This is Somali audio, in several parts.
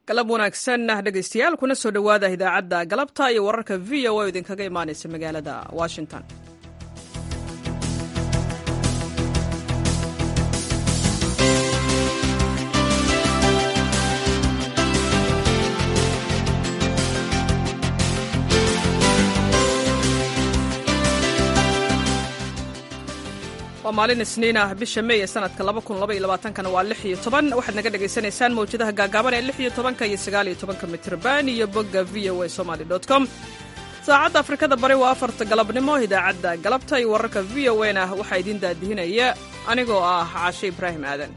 galab wanaagsan dhegaystayaal kuna soo dhowaada idaacadda galabta iyo wararka v o oo idinkaga imaanaysa magaalada washington waa maalin isniin ah bisha mey ee sanadka kana waa waxaad naga dhegaysanaysaan mawjadaha gaagaaban ee iyo iyo mitrban iyo bogga v o a somaly com saacadda afrikada bari waa afarta galabnimo idaacadda galabta iyo wararka v o na waxaa idiin daadihinaya anigoo ah caashe ibraahim aadan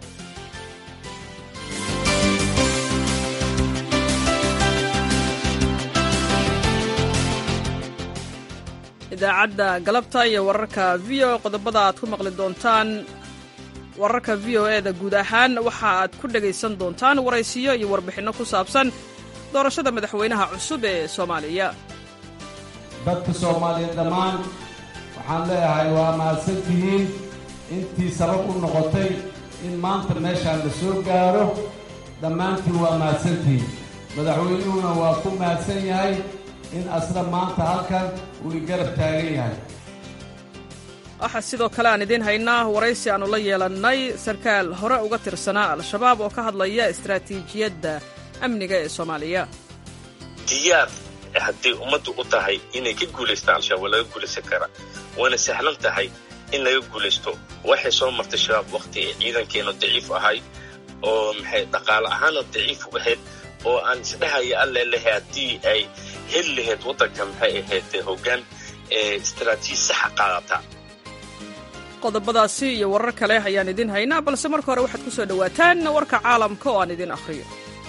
idaacadda galabta iyo wararka v o qodobada aad ku maqli doontaan wararka v o e da guud ahaan waxa aad ku dhegaysan doontaan waraysiyo iyo warbixinno ku saabsan doorashada madaxweynaha cusub ee soomaaliya dadka soomaaliya dhammaan waxaan leeyahay waa mahadsantihiin intii sabab u noqotay in maanta meeshaan la soo gaaro dhammaantiin waa mahadsantihiin madaxweynuhuna waa ku mahadsan yahay in asna maanta halkan uu i garab taagan yahay waxaa sidoo kale aan idiin haynaa waraysi aannu la yeelannay sarkaal hore uga tirsanaa al-shabaab oo ka hadlaya istaraatiijiyadda amniga ee soomaaliya diyaar hadday ummaddu u tahay inay ka guulaystaan al-shabaab waa laga guulaysan karaa waana sahlan tahay in laga guulaysto waxay soo martay shabaab wakhti ay ciidankeennu daciif ahay oo maxay dhaqaale ahaanoo daciif u ahayd oo aan isdhahaya alle lehe haddii ay heli lahayd waddanka maxay ahayd hoggaan ee istaraatiiji saxa qaadata qodobadaasi iyo warar kale ayaan idiin haynaa balse marka hore waxaad ku soo dhowaataan warka caalamka oo aan idiin akhriyo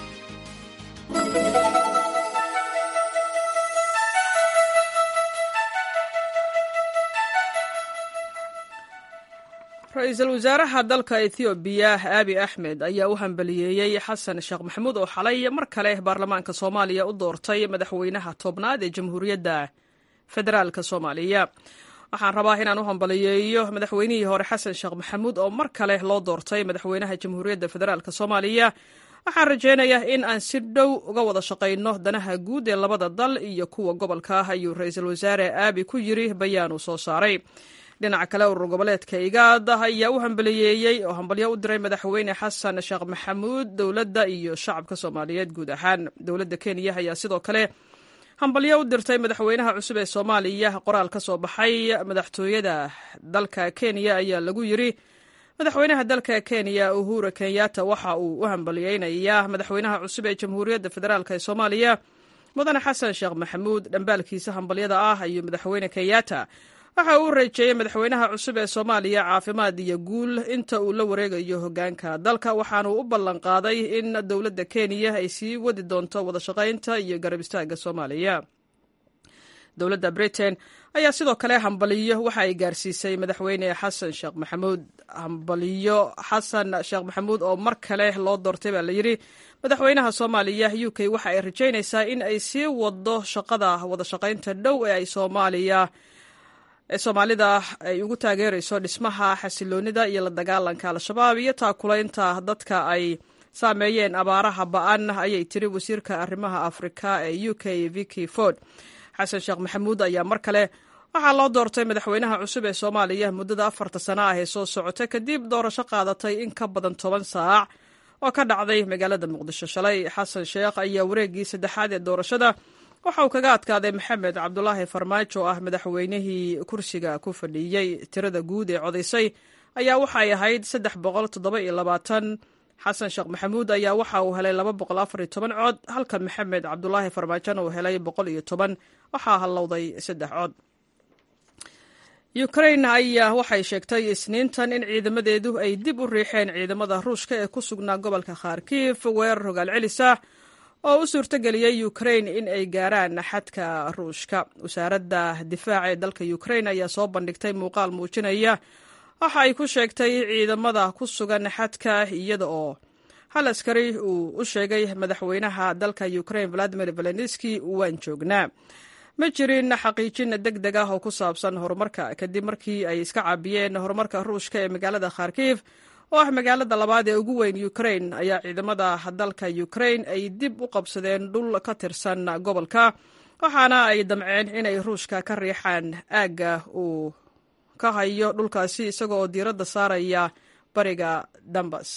ra-iisul wasaaraha dalka ethoobiya aabi axmed ayaa u hambaliyeeyey xasan sheekh maxamuud oo xalay mar kale baarlamaanka soomaaliya u doortay madaxweynaha tobnaad ee jamhuuriyadda federaalka soomaaliya waxaan rabaa inaan u hambaliyeeyo madaxweynihii hore xasan sheekh maxamuud oo mar kale loo doortay madaxweynaha jamhuuriyadda federaalk soomaaliya waxaan rajaynayaa in aan si dhow uga wada shaqayno danaha guud ee labada dal iyo kuwa gobolka ah ayuu ra-iisul wasaare aabi ku yiri bayaan uu soo saaray dhinaca kale urur goboleedka igaad ayaa u hambaliyeeyey oo hambalyo u diray madaxweyne xasan sheekh maxamuud dowladda iyo shacabka soomaaliyeed guud ahaan dowladda kenya ayaa sidoo kale hambalyo u dirtay madaxweynaha cusub ee soomaaliya qoraal ka soo baxay madaxtooyada dalka kenya ayaa lagu yiri madaxweynaha dalka kenya uhuru kenyatta waxa uu u hambaliyeynayaa madaxweynaha cusub ee jamhuuriyadda federaalk ee soomaaliya mudane xasan sheekh maxamuud dhambaalkiisa hambalyada ah ayuu madaxweyne kenyatta waxa uu reejeeyey madaxweynaha cusub ee soomaaliya caafimaad iyo guul inta uu la wareegayo hogaanka dalka waxaanuu u ballan qaaday in dowladda kenya ay sii wadi doonto wada shaqaynta iyo garab istaagga soomaaliya dowladda britain ayaa sidoo kale hambaliyo waxa ay gaarsiisay madaxweyne xasan sheekh maxamuud hambaliyo xasan sheekh maxamuud oo mar kale loo doortay baa layidhi madaxweynaha soomaaliya u k waxa ay rajaynaysaa in ay sii wado shaqada wada shaqaynta dhow ee ay soomaaliya ee soomaalida ay ugu taageerayso dhismaha xasiloonida iyo la dagaalanka al-shabaab iyo taakulaynta dadka ay saameeyeen abaaraha ba-an ayay tiri wasiirka arrimaha afrika ee u k vicky ford xasan sheekh maxamuud ayaa mar kale waxaa loo doortay madaxweynaha cusub ee soomaaliya muddada afarta sana ah ee soo socota kadib doorasho qaadatay in ka badan toban saac oo ka dhacday magaalada muqdisho shalay xasan sheekh ayaa wareeggii saddexaad ee doorashada waxa uu kaga adkaaday maxamed cabdulaahi farmaajo ah madaxweynihii kursiga ku fadhiiyey tirada guud ee codaysay ayaa waxay ahayd saddex boqol toddoba iyo labaatan xasan sheekh maxamuud ayaa waxa uu helay laba boqol afar iyo toban cod halka maxamed cabdulaahi farmaajona uu helay boqol iyo toban waxaa hallowday saddex cod ukrain ayaa waxay sheegtay isniintan in ciidamadeedu ay dib u riixeen ciidamada ruushka ee ku sugnaa gobolka kharkiif weerar hogaal celisa oo u suurtogeliyey ukrain in ay gaaraan xadka ruushka wasaaradda difaaca ee dalka ukrain ayaa soo bandhigtay muuqaal muujinaya waxa ay ku sheegtay ciidamada ku sugan xadka iyada oo hal askari uu u sheegay madaxweynaha dalka ukrain valadimir zelenski waan joognaa ma jirin xaqiijin deg deg ah oo ku saabsan horumarka kadib markii ay iska caabiyeen horumarka ruushka ee magaalada kharkiif oo ah magaalada labaad ee ugu weyn ukrain ayaa ciidamada dalka ukrain ay dib u qabsadeen dhul ka tirsan gobolka waxaana ay damceen inay ruushka ka riixaan aagga uu ka hayo dhulkaasi isaga oo diiradda saaraya bariga dambas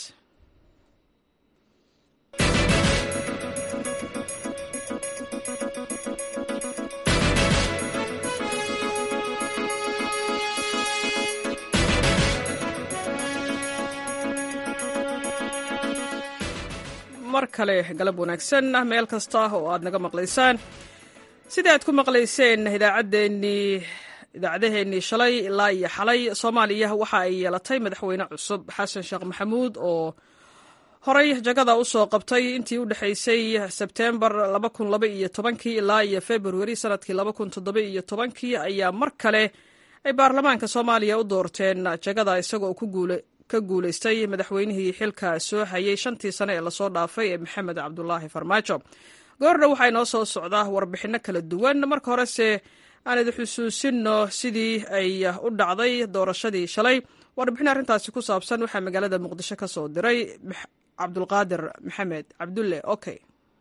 mar kale galab wanaagsan meel kasta oo aad naga maqlaysaan sidii aad ku maqlayseen idaacaddeenii idaacadaheennii shalay ilaa iyo xalay soomaaliya waxa ay yeelatay madaxweyne cusub xasan sheekh maxamuud oo horey jagada u soo qabtay intii u dhexaysay sebteembar kii ilaa iyo februari sanadkii kii ayaa mar kale ay baarlamaanka soomaaliya u doorteen jagada isagoo ka guulaystay madaxweynihii xilka soo hayay shantii sane ee lasoo dhaafay ee maxamed cabdulaahi farmaajo goordha waxaa inoo soo socdaa warbixinno kala duwan marka horese aan idi xusuusinno sidii ay u dhacday doorashadii shalay warbixin arrintaasi ku saabsan waxaa magaalada muqdisho ka soo diray cabdulqaadir maxamed cabdulle okay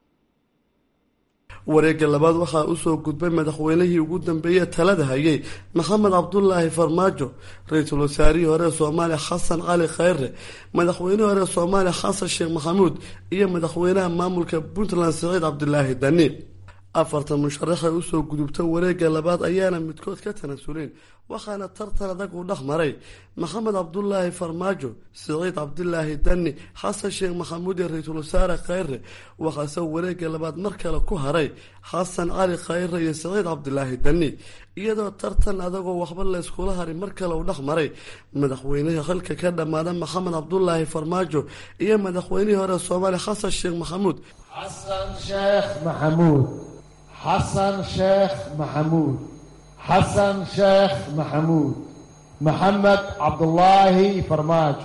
wareegga labaad waxaa usoo gudbay madaxweynihii ugu dambeeyey talada hayay maxamed cabdulaahi farmaajo ra-iisul wasaarihii hore soomaaliya xasan cali khayre madaxweynihii hore soomaaliya xasan sheekh maxamuud iyo madaxweynaha maamulka puntland siciid cabdilaahi dani afartan musharaxay usoo gudubta wareegga labaad ayaana midkood ka tanasuleen waxaana tartan adag uu dhex maray maxamed cabdulaahi farmaajo siciid cabdilaahi dani xasan sheekh maxamuud iyo ra-iisul wasaare khayre waxaase wareegga labaad mar kale ku haray xasan cali khayre iyo siciid cabdilaahi dani iyadoo tartan adagoo waxba layskula haray mar kale uu dhex maray madaxweynihii xilka ka dhammaada maxamed cabdulaahi farmaajo iyo madaxweynihii hore soomaaliya xasan sheekh maxamuud xasan sheekh maxamuud xasan sheekh maxamuud xasan sheekh maxamuud maxamed cabdulaahi farmaajo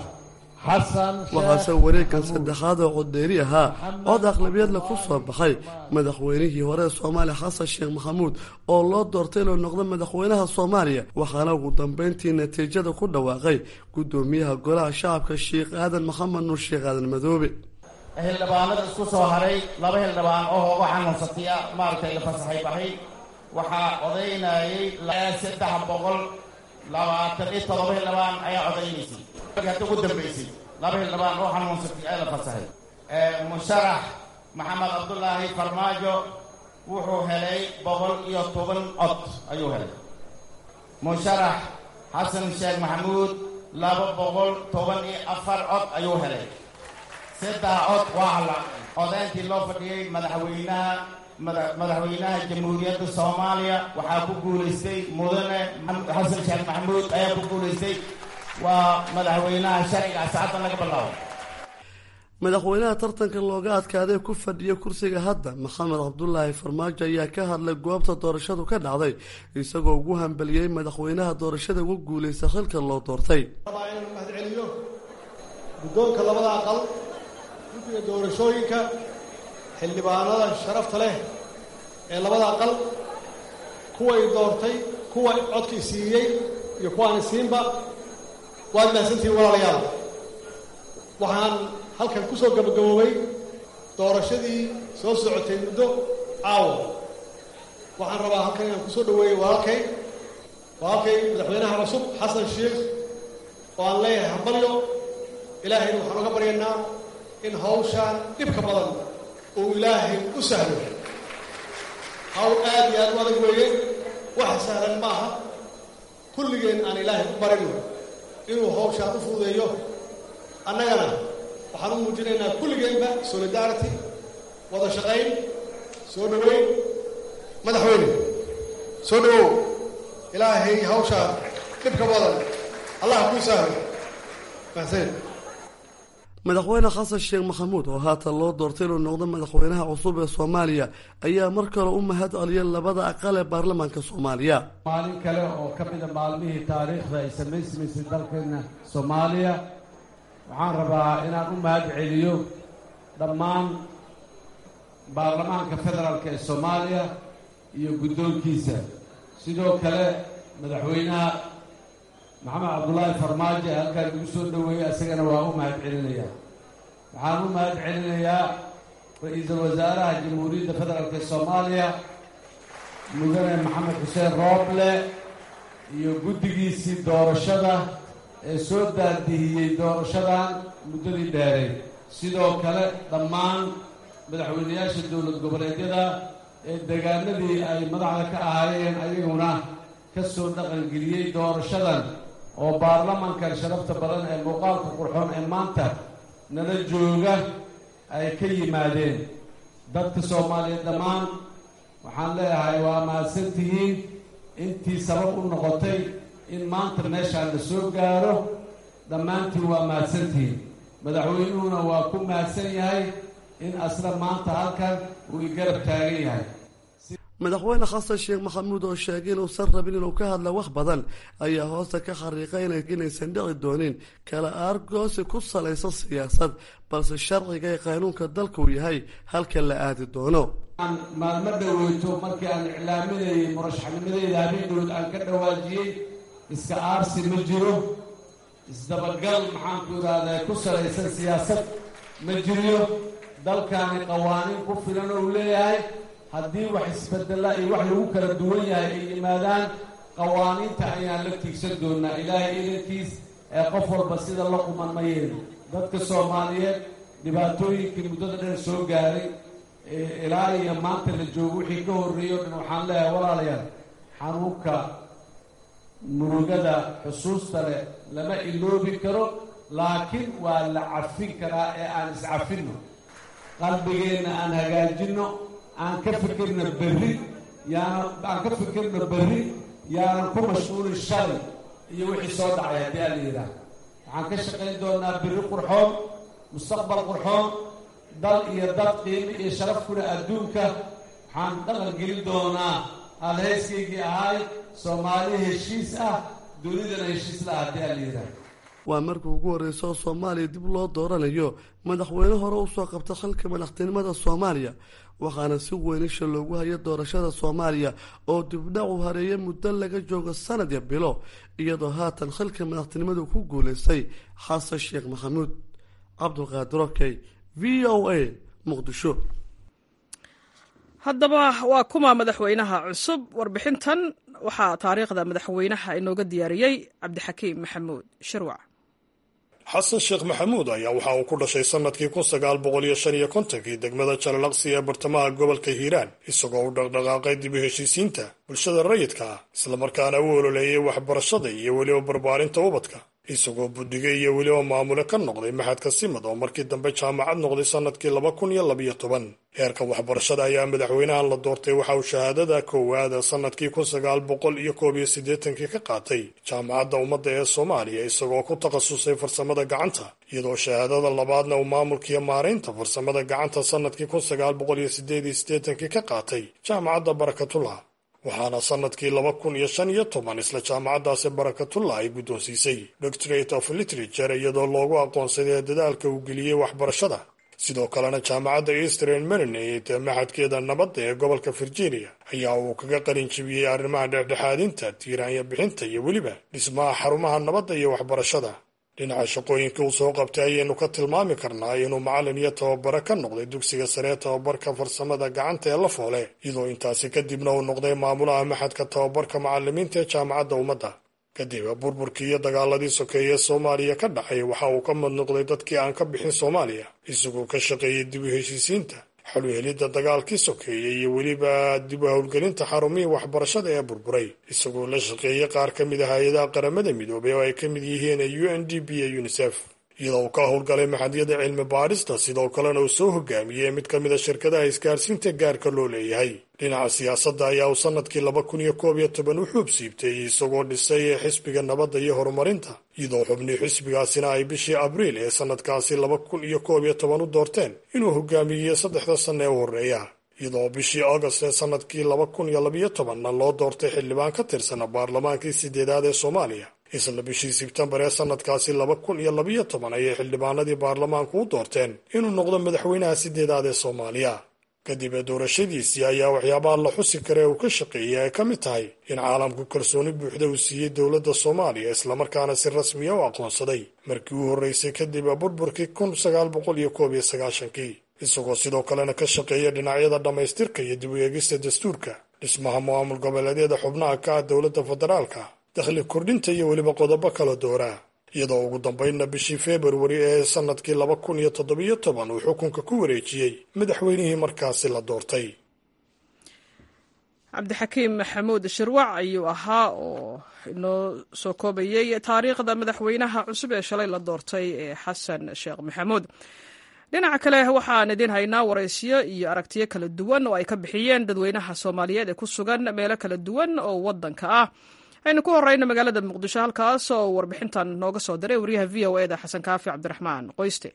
waxaase wareegkan saddexaad oo codeeri ahaa cod aqlabiyadla ku soo baxay madaxweynihii hore soomaaliya xasan sheekh maxamuud oo loo doortay inuu noqdo madaxweynaha soomaaliya waxaana ugu dambeyntii natiijada ku dhawaaqay gudoomiyaha golaha shacabka sheekh aadan maxamed nuur sheekh aadan madoobe xildhibaanada isku soo haray laba xildhibaan oo hooga xanuunsatiya maaragtay la fasaxay baxay waxaa codaynayay saddex boqol labaatan iyo todoba xildhibaan ayaa codaynaysay hadda ugu dambaysay laba xildhibaan oo xanuunsatay ee la fasaxay musharax maxamed cabdulaahi farmaajo wuxuu helay boqol iyo toban cod ayuu helay musharax xasan sheekh maxamuud laba boqol toban iyo afar cod ayuu helay saddex cod waa la codayntii loo fadhiyey madaxweynaha madaxweynaha jamhuuriyadda soomaaliya waxaa ku guulaystay mudane xasan sheekh maxamuud ayaa ku guulaystay waa madaxweynaha sharciga saacaddan laga bilaabo madaxweynaha tartanka looga adkaaday ku fadhiya kursiga hadda maxamed cabdulaahi farmaajo ayaa ka hadlay goobta doorashadu ka dhacday isagoo ugu hambeliyey madaxweynaha doorashada ugu guulaysta xilka loo doortay mahadceliyo guddoonka labada aqal guddiga doorashooyinka xildhibaanada sharafta leh ee labada aqal kuway doortay kuwa codkii siiyey iyo kuwaani siinba waad mahadsantihiin walaalayaal waxaan halkan ku soo gabagaboobay doorashadii soo socotay muddo caawa waxaan rabaa halkan inaan ku soo dhaweeyey walaalkay walaalkay madaxweynaha cusub xasan sheekh oo aan leeyahay hambalyo ilaahayna waxaan uga baryaynaa in hawshaan dhibka badan uu ilaahay u sahlo hawl aad iyo aad u adag weeye wax sahlan maaha kulligeen aan ilaahay u barino inuu hawshaan u fududeeyo annagana waxaan u muujinaynaa kulligeenba solidarity wada shaqayn soo dhaweyn madaxweyne soo dhawow ilaahay hawshaan dhibka badan allah kuu sahlo mahadsan madaxweyne xasan sheekh maxamuud oo haatan loo doortay inuu noqdo madaxweynaha cusub ee soomaaliya ayaa mar kale u mahad celiyay labada aqal ee baarlamaanka soomaaliya maalin kale oo ka mida maalmihii taariikhda ay samaysmaysay dalkeena soomaaliya waxaan rabaa inaan u mahad celiyo dhammaan baarlamaanka federaalka ee soomaaliya iyo guddoonkiisa sidoo kale madaxweynaha maxamed cabdulaahi farmaajo ee halkaan igu soo dhoweeyey isagana waa u mahad celinayaa waxaan u mahad celinayaa ra-iisul wasaaraha jamhuuriyadda federaalk soomaaliya mudane maxamed xuseen rooble iyo guddigiisii doorashada ee soo daadihiyey doorashadan muddadii dheeray sidoo kale dhammaan madaxweynayaasha dowlad goboleedyada ee deegaanadii ay madaxda ka ahaayeen ayaguna ka soo dhaqangeliyey doorashadan oo baarlamankan sharafta badan ee muuqaalka qurxoon ee maanta nala jooga ay ka yimaadeen dadka soomaaliyeed dhammaan waxaan leeyahay waa mahadsantihiin intii sabab u noqotay in maanta meeshaan la soo gaaro dhammaantiin waa mahadsantihiin madaxweynuhuna waa ku mahadsan yahay in asla maanta halkan uu igarab taagan yahay madaxweyne xasan sheekh maxamuud oo sheegay inuusan rabin inuu ka hadla wax badan ayaa hoosta ka xariiqay inaysan dhici doonin kala aargoosi ku salaysan siyaasad balse sharciga ee qaanuunka dalka uu yahay halka la aadi doono maalmo dhoweyto markii aan iclaaminayay murashaxnimadeyda habeendood aan ka dhawaajiyey iska aarsi ma jiro isdabagal maxaanku idhaahdaa ku salaysan siyaasad ma jiriyo dalkaani qawaaniin ku filan ou leeyahay haddii wax isbedela iyo wax lagu kala duwan yahay ay yimaadaan qawaaniinta ayaan la tiigsan doonaa ilaahay idankiis ee qof walba sida la quman ma yeelin dadka soomaaliyeed dhibaatooyinkii muddada dheer soo gaaray ilaa iyo maanta la joogo wixii ka horreeyey o dhan waxaan leeyahay walaalayaal xanuunka murugada xusuusta leh lama iloobi karo laakiin waa la cafin karaa ee aan iscafinno qalbigeenna aan hagaajinno aan ka fikirno berri yaanan aan ka fikirno berri yaanan ku mashquulin shalay iyo wixii soo dhacay haddii aan la yidhaah waxaan ka shaqayn doonaa berri qurxoon mustaqbal qurxoon dal iyo dad qiimi iyo sharaf kule adduunka waxaan dhaqan gelin doonaa halhayskaygii ahay soomaali heshiis ah dunidana heshiis la ah haddii aan la yidhaah waa markii ugu horreysa oo soomaaliya dib loo dooranayo madaxweyne hore usoo qabta xilka madaxtinimada soomaaliya waxaana si weyn isha loogu hayo doorashada soomaaliya oo dibdhac u hareeya muddo laga joogo sanad ya bilo iyadoo haatan xilka madaxtinimadu ku guulaystay xasan sheekh maxamuud cabdulqaadir okey v o a muqdisho haddaba waa kuma madaxweynaha cusub warbixintan waxaa taariikhda madaxweynaha inooga diyaariyey cabdixakiim maxamuud shirwac xasan sheekh maxamuud ayaa waxa uu ku dhashay sannadkii kun sagaal boqol iyo shan iyo kontonkii degmada jalalaqsi ee bartamaha gobolka hiiraan isagoo u dhaqdhaqaaqay dib u heshiisiinta bulshada rayidka ah islamarkaana u ololeeyay waxbarashada iyo weliba barbaarinta ubadka isagoo buddiga iyo weliba maamule ka noqday maxadka simad oo markii dambe jaamacad noqday sannadkii laba kun iyo labiyo toban heerka waxbarashada ayaa madaxweynahan la doortay waxa uu shahaadada koowaada sannadkii kun sagaal boqol iyo koob iyo siddeetankii ka qaatay jaamacadda ummadda ee soomaaliya isagoo ku takhasusay farsamada gacanta iyadoo shahaadada labaadna uu maamulkiiyo maaraynta farsamada gacanta sannadkii kun sagaal boqol iyo siddeed iyo siddeetankii ka qaatay jaamacadda barakatullah waxaana sannadkii laba kun iyo shan iyo toban isla jaamacaddaasi barakatullah ay guddoonsiisay doctorate of literature iyadoo loogu aqoonsaday dadaalka uu geliyey waxbarashada sidoo kalena jaamacadda eastern marinate ee maxadkeeda nabadda ee gobolka virginia ayaa uu kaga qalin jibiyey arrimaha dhexdhexaadinta tiiraanya bixinta iyo weliba dhismaha xarumaha nabadda iyo waxbarashada dhinaca shaqooyinka uu soo qabtay ayaynu ka tilmaami karnaa inuu macallin iyo tababare ka noqday dugsiga sare ee tababarka farsamada gacanta ee la foole iyadoo intaasi kadibna uu noqday maamulaha maxadka tababarka macallimiinta ee jaamacadda ummadda kadib burburkii iyo dagaaladii sokeeye ee soomaaliya ka dhacay waxa uu ka mid noqday dadkii aan ka bixin soomaaliya isagoo ka shaqeeyey dib u heshiisiinta xaluhelidda dagaalkii sokeeyey iyo weliba dib u howlgelinta xarumihii waxbarashada ee burburay isagoo la shaqeeyey qaar ka mid ah hay-adaha qaramada midoobay oo ay ka mid yihiin u n d b iyo unisef iyadoo uu ka howlgalay maxadyada cilmi baadhista sidoo kalena uu soo hogaamiyey mid ka mid a shirkadaha isgaarsiinta gaarka loo leeyahay dhinaca siyaasadda ayaa uu sannadkii laba kun iyo koob iyo toban u xuub siibtay isagoo dhisay xisbiga nabadda iyo horumarinta iyadoo xubnii xisbigaasina ay bishii abriil ee sannadkaasi laba kun iyo koob iyo toban u doorteen inuu hogaamiyey saddexda sanna ee u horreeya iyadoo bishii augast ee sannadkii laba kun iyo labiyo tobanna loo doortay xildhibaan ka tirsana baarlamaankii sideedaad ee soomaaliya isla bishii sebtembar ee sannadkaasi laba kun iyo labiyo toban ayay xildhibaanadii baarlamaanku u doorteen inuu noqdo madaxweynaha sideedaad ee soomaaliya kadib doorashadiisii ayaa waxyaabaha la xusi kare uu ka shaqeeyay ay ka mid tahay in caalamku kalsooni buuxda uu siiyey dowladda soomaaliya islamarkaana si rasmiya u aqoonsaday markii uu horreysay kadib burburkii kun sagaal boqol iyo koob iyo sagaashankii isagoo sidoo kalena ka shaqeeya dhinacyada dhammaystirka iyo dib u eegista dastuurka dhismaha maamul goboleedyada xubnaha ka ah dowladda federaalka dakhli kordhinta iyo weliba qodobo kala dooraa iyadoo ugu dambaynna bishii februari ee sannadkii laba kun iyo toddobiyo toban uu xukunka ku wareejiyey madaxweynihii markaasi la doortay cabdixakiim maxamuud shirwac ayuu ahaa oo inoo soo koobayey taariikhda madaxweynaha cusub ee shalay la doortay ee xasan sheekh maxamuud dhinaca kale waxaan idiin haynaa waraysiyo iyo aragtiyo kala duwan oo ay ka bixiyeen dadweynaha soomaaliyeed ee ku sugan meelo kala duwan oo waddanka ah aynu ku horeyno magaalada muqdisho halkaas oo warbixintan nooga soo diray wariyaha v o eda xasan kaafi cabdiraxmaan qoyste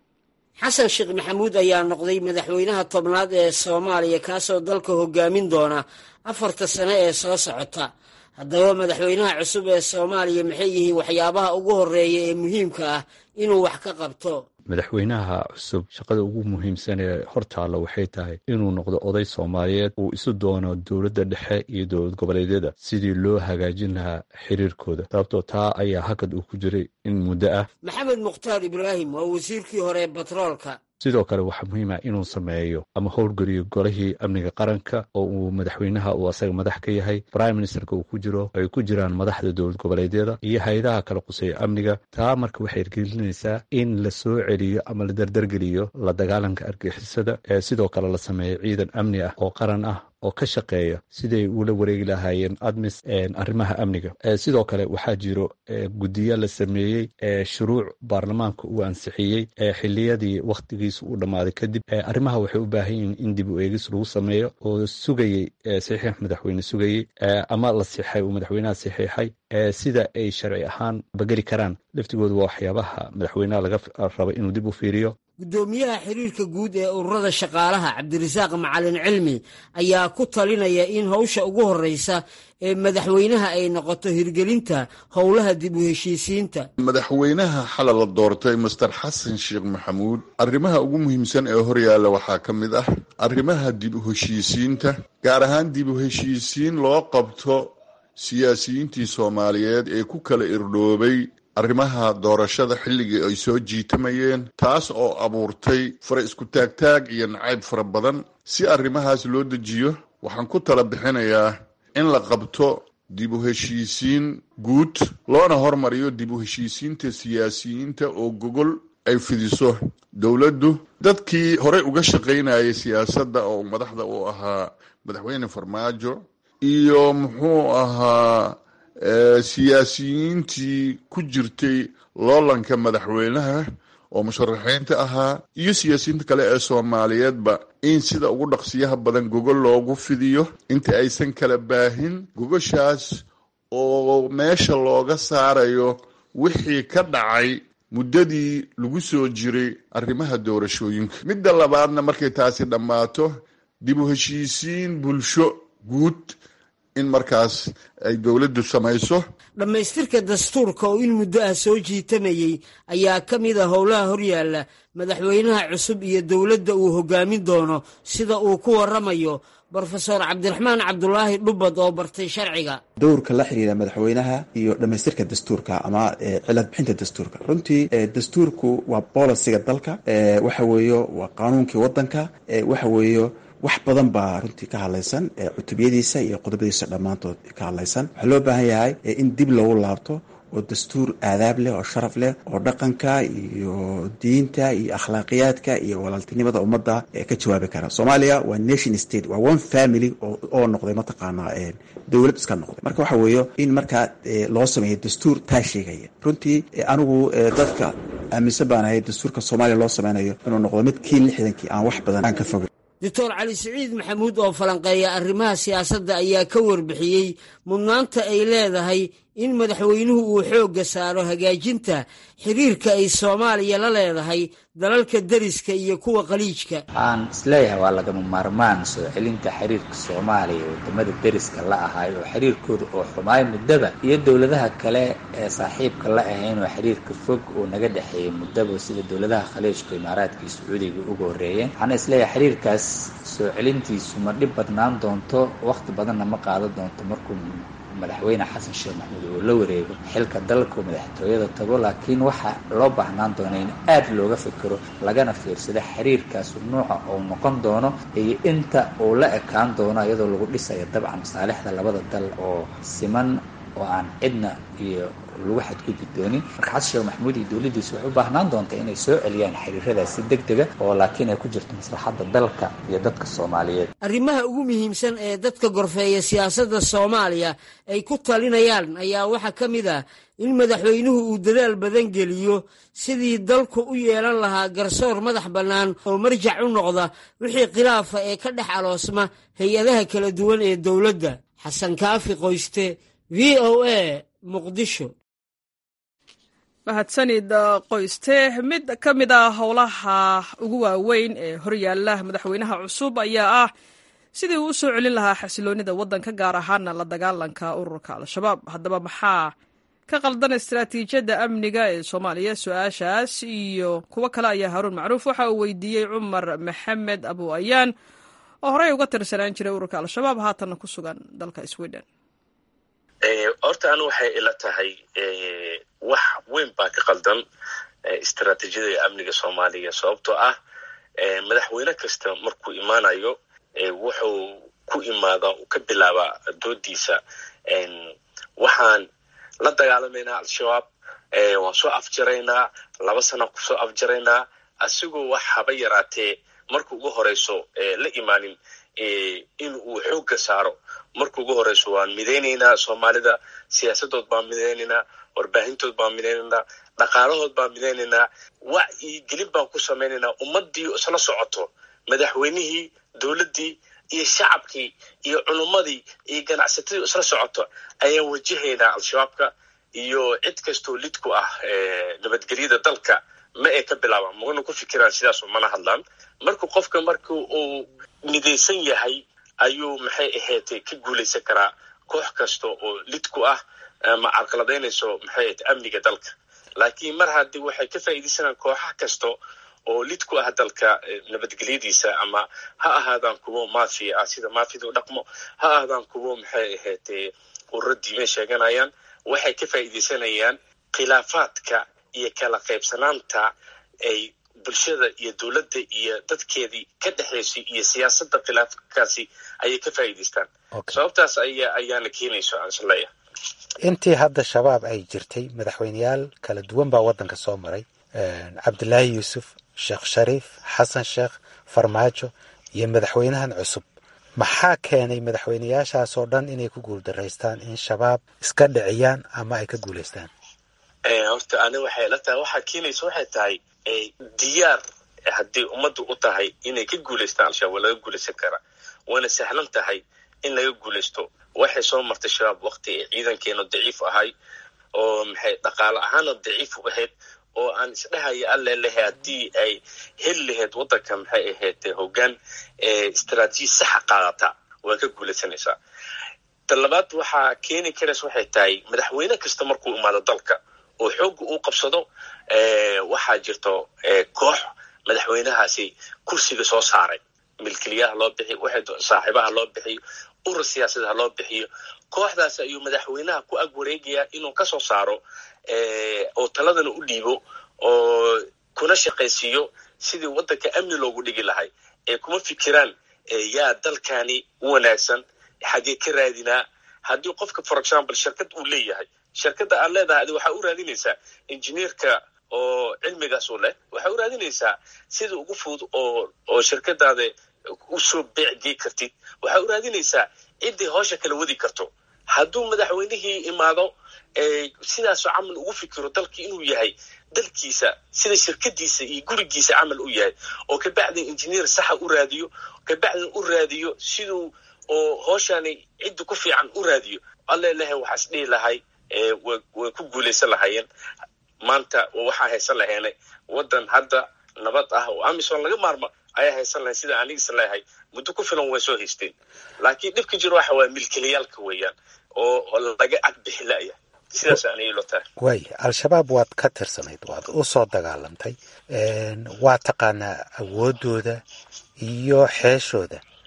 xasan sheekh maxamuud ayaa noqday madaxweynaha tobnaad ee soomaaliya kaasoo dalka hogaamin doona afarta sane ee soo socota haddaba madaxweynaha cusub ee soomaaliya maxay yihiin waxyaabaha ugu horeeya ee muhiimka ah inuu wax ka qabto madaxweynaha cusub shaqada ugu muhiimsan ee hortaalla waxay tahay inuu noqdo oday soomaaliyeed uu isu doono dowladda dhexe iyo dowlad goboleedyada sidii loo hagaajin lahaa xiriirkooda sababtoo taa ayaa hakad uu ku jiray in muddo ah maxamed mukhtaar ibraahim waa wasiirkii hore ee batroolka sidoo kale waxaa muhiim ah inuu sameeyo ama howlgeliyo golihii amniga qaranka oo uu madaxweynaha uu asaga madax ka yahay prime ministerka uu ku jiro ay ku jiraan madaxda dowlad goboleedyada iyo hay-adaha kala quseeya amniga taa marka waxay ergelinaysaa in la soo celiyo ama la dardargeliyo la dagaalanka argixisada ee sidoo kale la sameeyo ciidan amni ah oo qaran ah oo ka shaqeeya siday ula wareegi lahaayeen admis arrimaha amniga sidoo kale waxaa jiro guddiyo la sameeyey shuruuc baarlamaanka uu ansixiyey xiliyadii wakhtigiisa uu dhammaaday kadib arrimaha waxay u baahan yihiin in dib u eegis lagu sameeyo oo sugayey saxiix madaxweyne sugayey ama la sixay uu madaxweynaha saxiixay sida ay sharci ahaan bageli karaan laftigooda waa waxyaabaha madaxweynaha laga raba inuu dib u fiiriyo guddoomiyaha xiriirka guud ee ururada shaqaalaha cabdirasaaq macalin cilmi ayaa ku talinaya in howsha ugu horreysa ee madaxweynaha ay noqoto hirgelinta howlaha dib u heshiisiinta madaxweynaha xalay la doortay master xasan sheekh maxamuud arrimaha ugu muhiimsan ee horyaalla waxaa ka mid ah arrimaha dib u heshiisiinta gaar ahaan dib u heshiisiin loo qabto siyaasiyiintii soomaaliyeed ee ku kala irdhoobay arrimaha doorashada xilligii ay soo jiitamayeen taas oo abuurtay fara isku taagtaag iyo nacayb fara badan si arrimahaas loo dejiyo waxaan ku tala bixinayaa in la qabto dib u heshiisiin guud loona hormariyo dib u heshiisiinta siyaasiyiinta oo gogol ay fidiso dowladdu dadkii horey uga shaqaynayay siyaasadda oo madaxda u ahaa madaxweyne farmaajo iyo muxuu ahaa siyaasiyiintii ku jirtay loolanka madaxweynaha oo musharaxiinta ahaa iyo siyaasiyiinta kale ee soomaaliyeedba in sida ugu dhaqsiyaha badan gogol loogu fidiyo inta aysan kala baahin gogoshaas oo meesha looga saarayo wixii ka dhacay muddadii lagu soo jiray arrimaha doorashooyinka midda labaadna markay taasi dhammaato dib u heshiisiin bulsho guud in markaas ay dowladdu samayso dhammaystirka dastuurka oo in muddo ah soo jiitamayey ayaa ka mid a howlaha horyaalla madaxweynaha cusub iyo dowladda uu hoggaamin doono sida uu ku warramayo brofesor cabdiraxmaan cabdulaahi dhubbad oo bartay sharciga dowrka la xiriira madaxweynaha iyo dhammaystirka dastuurka ama cilad bixinta dastuurka runtii dastuurku waa bolisiga dalka waxa weeyo waa qaanuunkii waddanka waxa weeyo wax badan baa runtii ka hadlaysan cutubiyadiisa iyo qodobadiisa dhammaantood ka hadlaysan waxaa loo baahan yahay in dib loogu laabto oo dastuur aadaab leh oo sharaf leh oo dhaqanka iyo diinta iyo akhlaaqiyaadka iyo walaaltinimada ummadda ka jawaabi kara soomaaliya waa nation state waa one family oo noqday mataqaanaa dowlad iska noqday marka waxa weeyo in markaa loo sameeyo dastuur taa sheegaya runtii anigu dadka aaminsan baan ahay dastuurka soomaaliya loo sameynayo inuu noqdo mid kii lixdankii aan wax badan aan ka fogay doctor cali siciid maxamuud oo falanqeeya arrimaha siyaasadda ayaa ka warbixiyey mudnaanta ay leedahay in madaxweynuhu uu xoogga saaro hagaajinta xiriirka ay soomaaliya la leedahay dalalka deriska iyo kuwa qaliijka waxaan isleeyahay waa lagama maarmaan soo celinta xiriirka soomaaliya wadamada deriska la ahay oo xiriirkooda oo xumaay muddaba iyo dowladaha kale ee saaxiibka la ahayn oo xiriirka fog uu naga dhexeeyey muddaba sida dowladaha khaliijka imaaraadka iyo sacuudiga uga horreeyeen waxaana isleeyahay xiriirkaas soo celintiisu ma dhib badnaan doonto wakhti badanna ma qaadan doonto markuu madaxweyne xasan sheekh maxamuud uu la wareego xilka dalku madaxtooyada tago laakiin waxaa loo baahnaan doona in aad looga fikiro lagana fiirsado xiriirkaasu nuuca uu noqon doono iyo inta uu la ekaan doono iyadoo lagu dhisayo dabcan masaalixda labada dal oo siman oo aan cidna iyo lagu xadgudbi doonin marka xasan sheekh maxamuud iyo dowladdiisu waxay u baahnaan doonta inay soo celiyaan xiriiradaas si deg dega oo laakiin ay ku jirto maslaxadda dalka iyo dadka soomaaliyeed arrimaha ugu muhiimsan ee dadka gorfeeya siyaasadda soomaaliya ay ku talinayaan ayaa waxaa ka mid ah in madaxweynuhu uu dadaal badan geliyo sidii dalku u yeelan lahaa garsoor madax bannaan oo marjac u noqda wixii khilaafa ee ka dhex aloosma hay-adaha kala duwan ee dowladda xasan kaafi qoyste v o a muqdisho mahadsanid qoyste mid ka mid a howlaha ugu waaweyn ee horyaala madaxweynaha cusub ayaa ah sidii uu u soo celin lahaa xasiloonida waddanka gaar ahaana la dagaalanka ururka al-shabaab haddaba maxaa ka qaldan istaraatiijiyadda amniga ee soomaaliya su-aashaas iyo kuwo kale ayaa haaruun macruuf waxa uu weydiiyey cumar maxamed abu ayaan oo horey uga tirsanaan jiray ururka al-shabaab haatanna ku sugan dalka sweden horta anu waxay ila tahay wax weyn baa ka qaldan istaraatiijiyada amniga soomaaliya sababtoo ah madaxweyne kasta markuu imaanayo wuxuu ku imaadaa uu ka bilaabaa doodiisa waxaan la dagaalamaynaa al-shabaab waan soo afjaraynaa laba sanaan kusoo afjaraynaa asigoo wax haba yaraatee marka ugu horeyso la imaanin in uu xoogga saaro marka ugu horeyso waan midaynaynaa soomaalida siyaasadood baan midaynaynaa warbaahintood baan midaynaynaa dhaqaalahood baan midaynaynaa wacyi gelin baan ku samaynaynaa ummadii isla socoto madaxweynihii dowladdii iyo shacabkii iyo culummadii iyo ganacsatadii isla socoto ayaan wajahaynaa al-shabaabka iyo cid kastoo lid ku ah nabadgelyada dalka ma ay ka bilaabaan magana ku fikiraan sidaas mana hadlaan marka qofka marka uu midaysan yahay ayuu maxay ahayd ka guulaysan karaa koox kasta oo lid ku ah ama carqaladaynayso maxay ahayd amniga dalka laakiin mar haddii waxay ka faa'iidaysanaan kooxaha kasta oo lid ku ah dalka nabadgelyadiisa ama ha ahaadaan kuwo mafia ah sida mafida u dhaqmo ha ahaadaan kuwo maxay ahayd ururo diime sheeganayaan waxay ka faa'iidaysanayaan khilaafaadka iyo kala qaybsanaanta ay bulshada iyo dowladda iyo dadkeedii ka dhexaysay iyo siyaasadda khilaafkaasi ayay ka faa'iidaystaan sababtaas aya ayaana keenayso aan isleeya intii hadda shabaab ay jirtay madaxweyneyaal kala duwan baa waddanka soo maray cabdilaahi yuusuf sheekh shariif xasan sheekh farmaajo iyo madaxweynahan cusub maxaa keenay madaxweyneyaashaasoo dhan inay ku guuldaraystaan in shabaab iska dhiciyaan ama ay ka guulaystaan horta ani waxay la tahay waxaa keenaysa waxay tahay diyaar haddii ummaddu u tahay inay ka guulaystaan al-shabaab waa laga guulaysan karaa waana sahlan tahay in laga guulaysto waxay soo martay shabaab waqti ay ciidankeena daciif ahay oo maxay dhaqaale ahaana daciif u ahayd oo aan isdhahaya alle lehe haddii ay heli lahayd waddanka maxay ahayd hoggaan istaraatiiji saxa qaadata waa ka guulaysanaysaa ta labaad waxaa keeni karaysa waxay tahay madaxweyne kasta markuu imaado dalka oo xoogga uu qabsado waxaa jirto koox madaxweynahaasi kursiga soo saaray milkiliyaha loo bixiyo saaxiibaha loo bixiyo urur siyaasadaha loo bixiyo kooxdaas ayuu madaxweynaha ku ag wareegayaa inuu ka soo saaro oo taladana u dhiibo oo kuna shaqaysiiyo sidii waddanka amni loogu dhigi lahay ee kuma fikiraan yaa dalkani u wanaagsan xagee ka raadinaa haddii qofka for example shirkad uu leeyahay shirkadda aad leedahay adi waxaa u raadinaysaa injineerka oo cilmigaas u leh waxaa u raadinaysaa sida ugu fudud oo oo shirkadaada usoo beecgey kartid waxaa u raadinaysaa ciddii howsha kala wadi karto hadduu madaxweynihii imaado sidaasoo camal ugu fikiro dalkii inuu yahay dalkiisa sida shirkadiisa iyo gurigiisa camal u yahay oo kabacdin injineer saxa u raadiyo kabacdin u raadiyo siduu oo hooshani cidda ku fiican u raadiyo alle lehe waxaas dhihi lahay way ku guulaysan lahaayeen maanta waxaa haysan laheena waddan hadda nabad ah oo amisom laga maarmo ayaa haysan lahayn sida anigisa leeyahay muddo ku filan way soo haysteen laakiin dhibka jiro waxa waaya milkilayaalka weeyaan oo laga agbixi la'ya sidaas anay lo tahay waay al-shabaab waad ka tirsanayd waad u soo dagaalamtay waa taqaanaa awooddooda iyo xeeshooda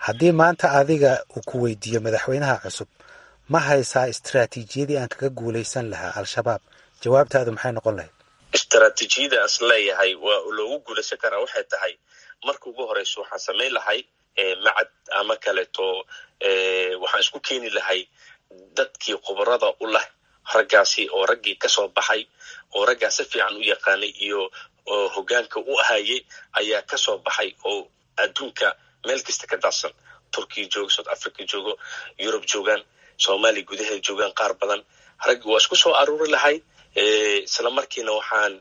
haddii maanta adiga uu ku weydiiyo madaxweynaha cusub ma haysaa istaraatiijiyadii aan kaga guulaysan lahaa al-shabaab jawaabtaadu maxay noqon lahayd istaraatiijiyada as leeyahay waa loogu guulaysan karaa waxay tahay marka ugu horeyso waxaan samayn lahay macad ama kaleeto waxaan isku keeni lahay dadkii khubarada u leh raggaasi oo raggii kasoo baxay oo raggaa si fiican u yaqaanay iyo hogaanka u ahayay ayaa kasoo baxay oo adduunka meel kasta ka daadsan turkiya joogo south africa joogo yurub joogaan soomaaliya gudaheeda joogaan qaar badan raggi waa isku soo aruuri lahay isla markiina waxaan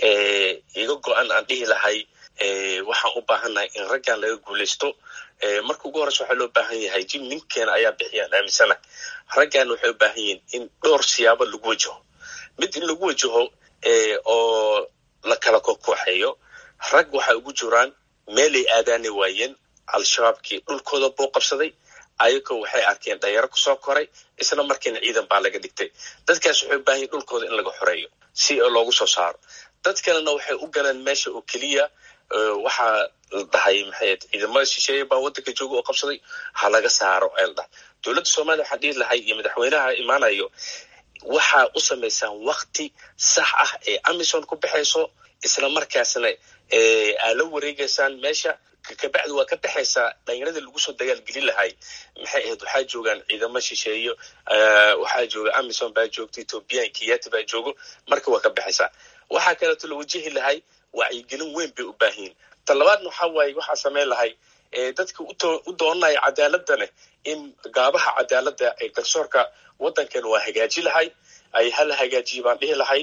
iga go-an aan dhihi lahay waxaan u baahannahay in raggan laga guulaysto marka ugu horeysa waxaa loo baahan yahay jim ninkeena ayaa bixiyaan aaminsana raggan waxay u baahan yihiin in dhowr siyaabo lagu wajaho mid in lagu wajaho oo la kala kokooxeeyo rag waxay ugu jiraan meelay aadaani waayeen al-shabaabkii dhulkooda buu qabsaday ayagoo waxay arkeen dhalinyaro kusoo koray isla markiina ciidan baa laga dhigtay dadkaas waxay u baahan yihin dhulkooda in laga xoreeyo si loogu soo saaro dad kalena waxay u galeen meesha oo keliya waxaa la dhahay maxay ciidamada shisheeye baa waddanka jooga oo qabsaday ha laga saaro ayaa la dhahay dowladda soomaliya waxaan dhihi lahay iyo madaxweynaha imaanayo waxaa u samaysaan wakti sax ah ee amison ku baxayso isla markaasna aa la wareegaysaan meesha kabacdi waa ka baxaysaa dhalinyaradii lagu soo dagaalgelin lahay maxay ahayd waxaa joogaan ciidamo shisheeyo waxaa jooga amison baa joogta ethoobiyan kiyati baa joogo marka waa ka baxaysaa waxaa kaleeto la wajihi lahay wacyigelin weyn bay u baahanyiin ta labaadna waxaa waaye waxaa samayn lahay dadka u doonanaya cadaaladane in gaabaha cadaaladda ee garsoorka waddankan waa hagaaji lahay ay hala hagaajiya baan dhihi lahay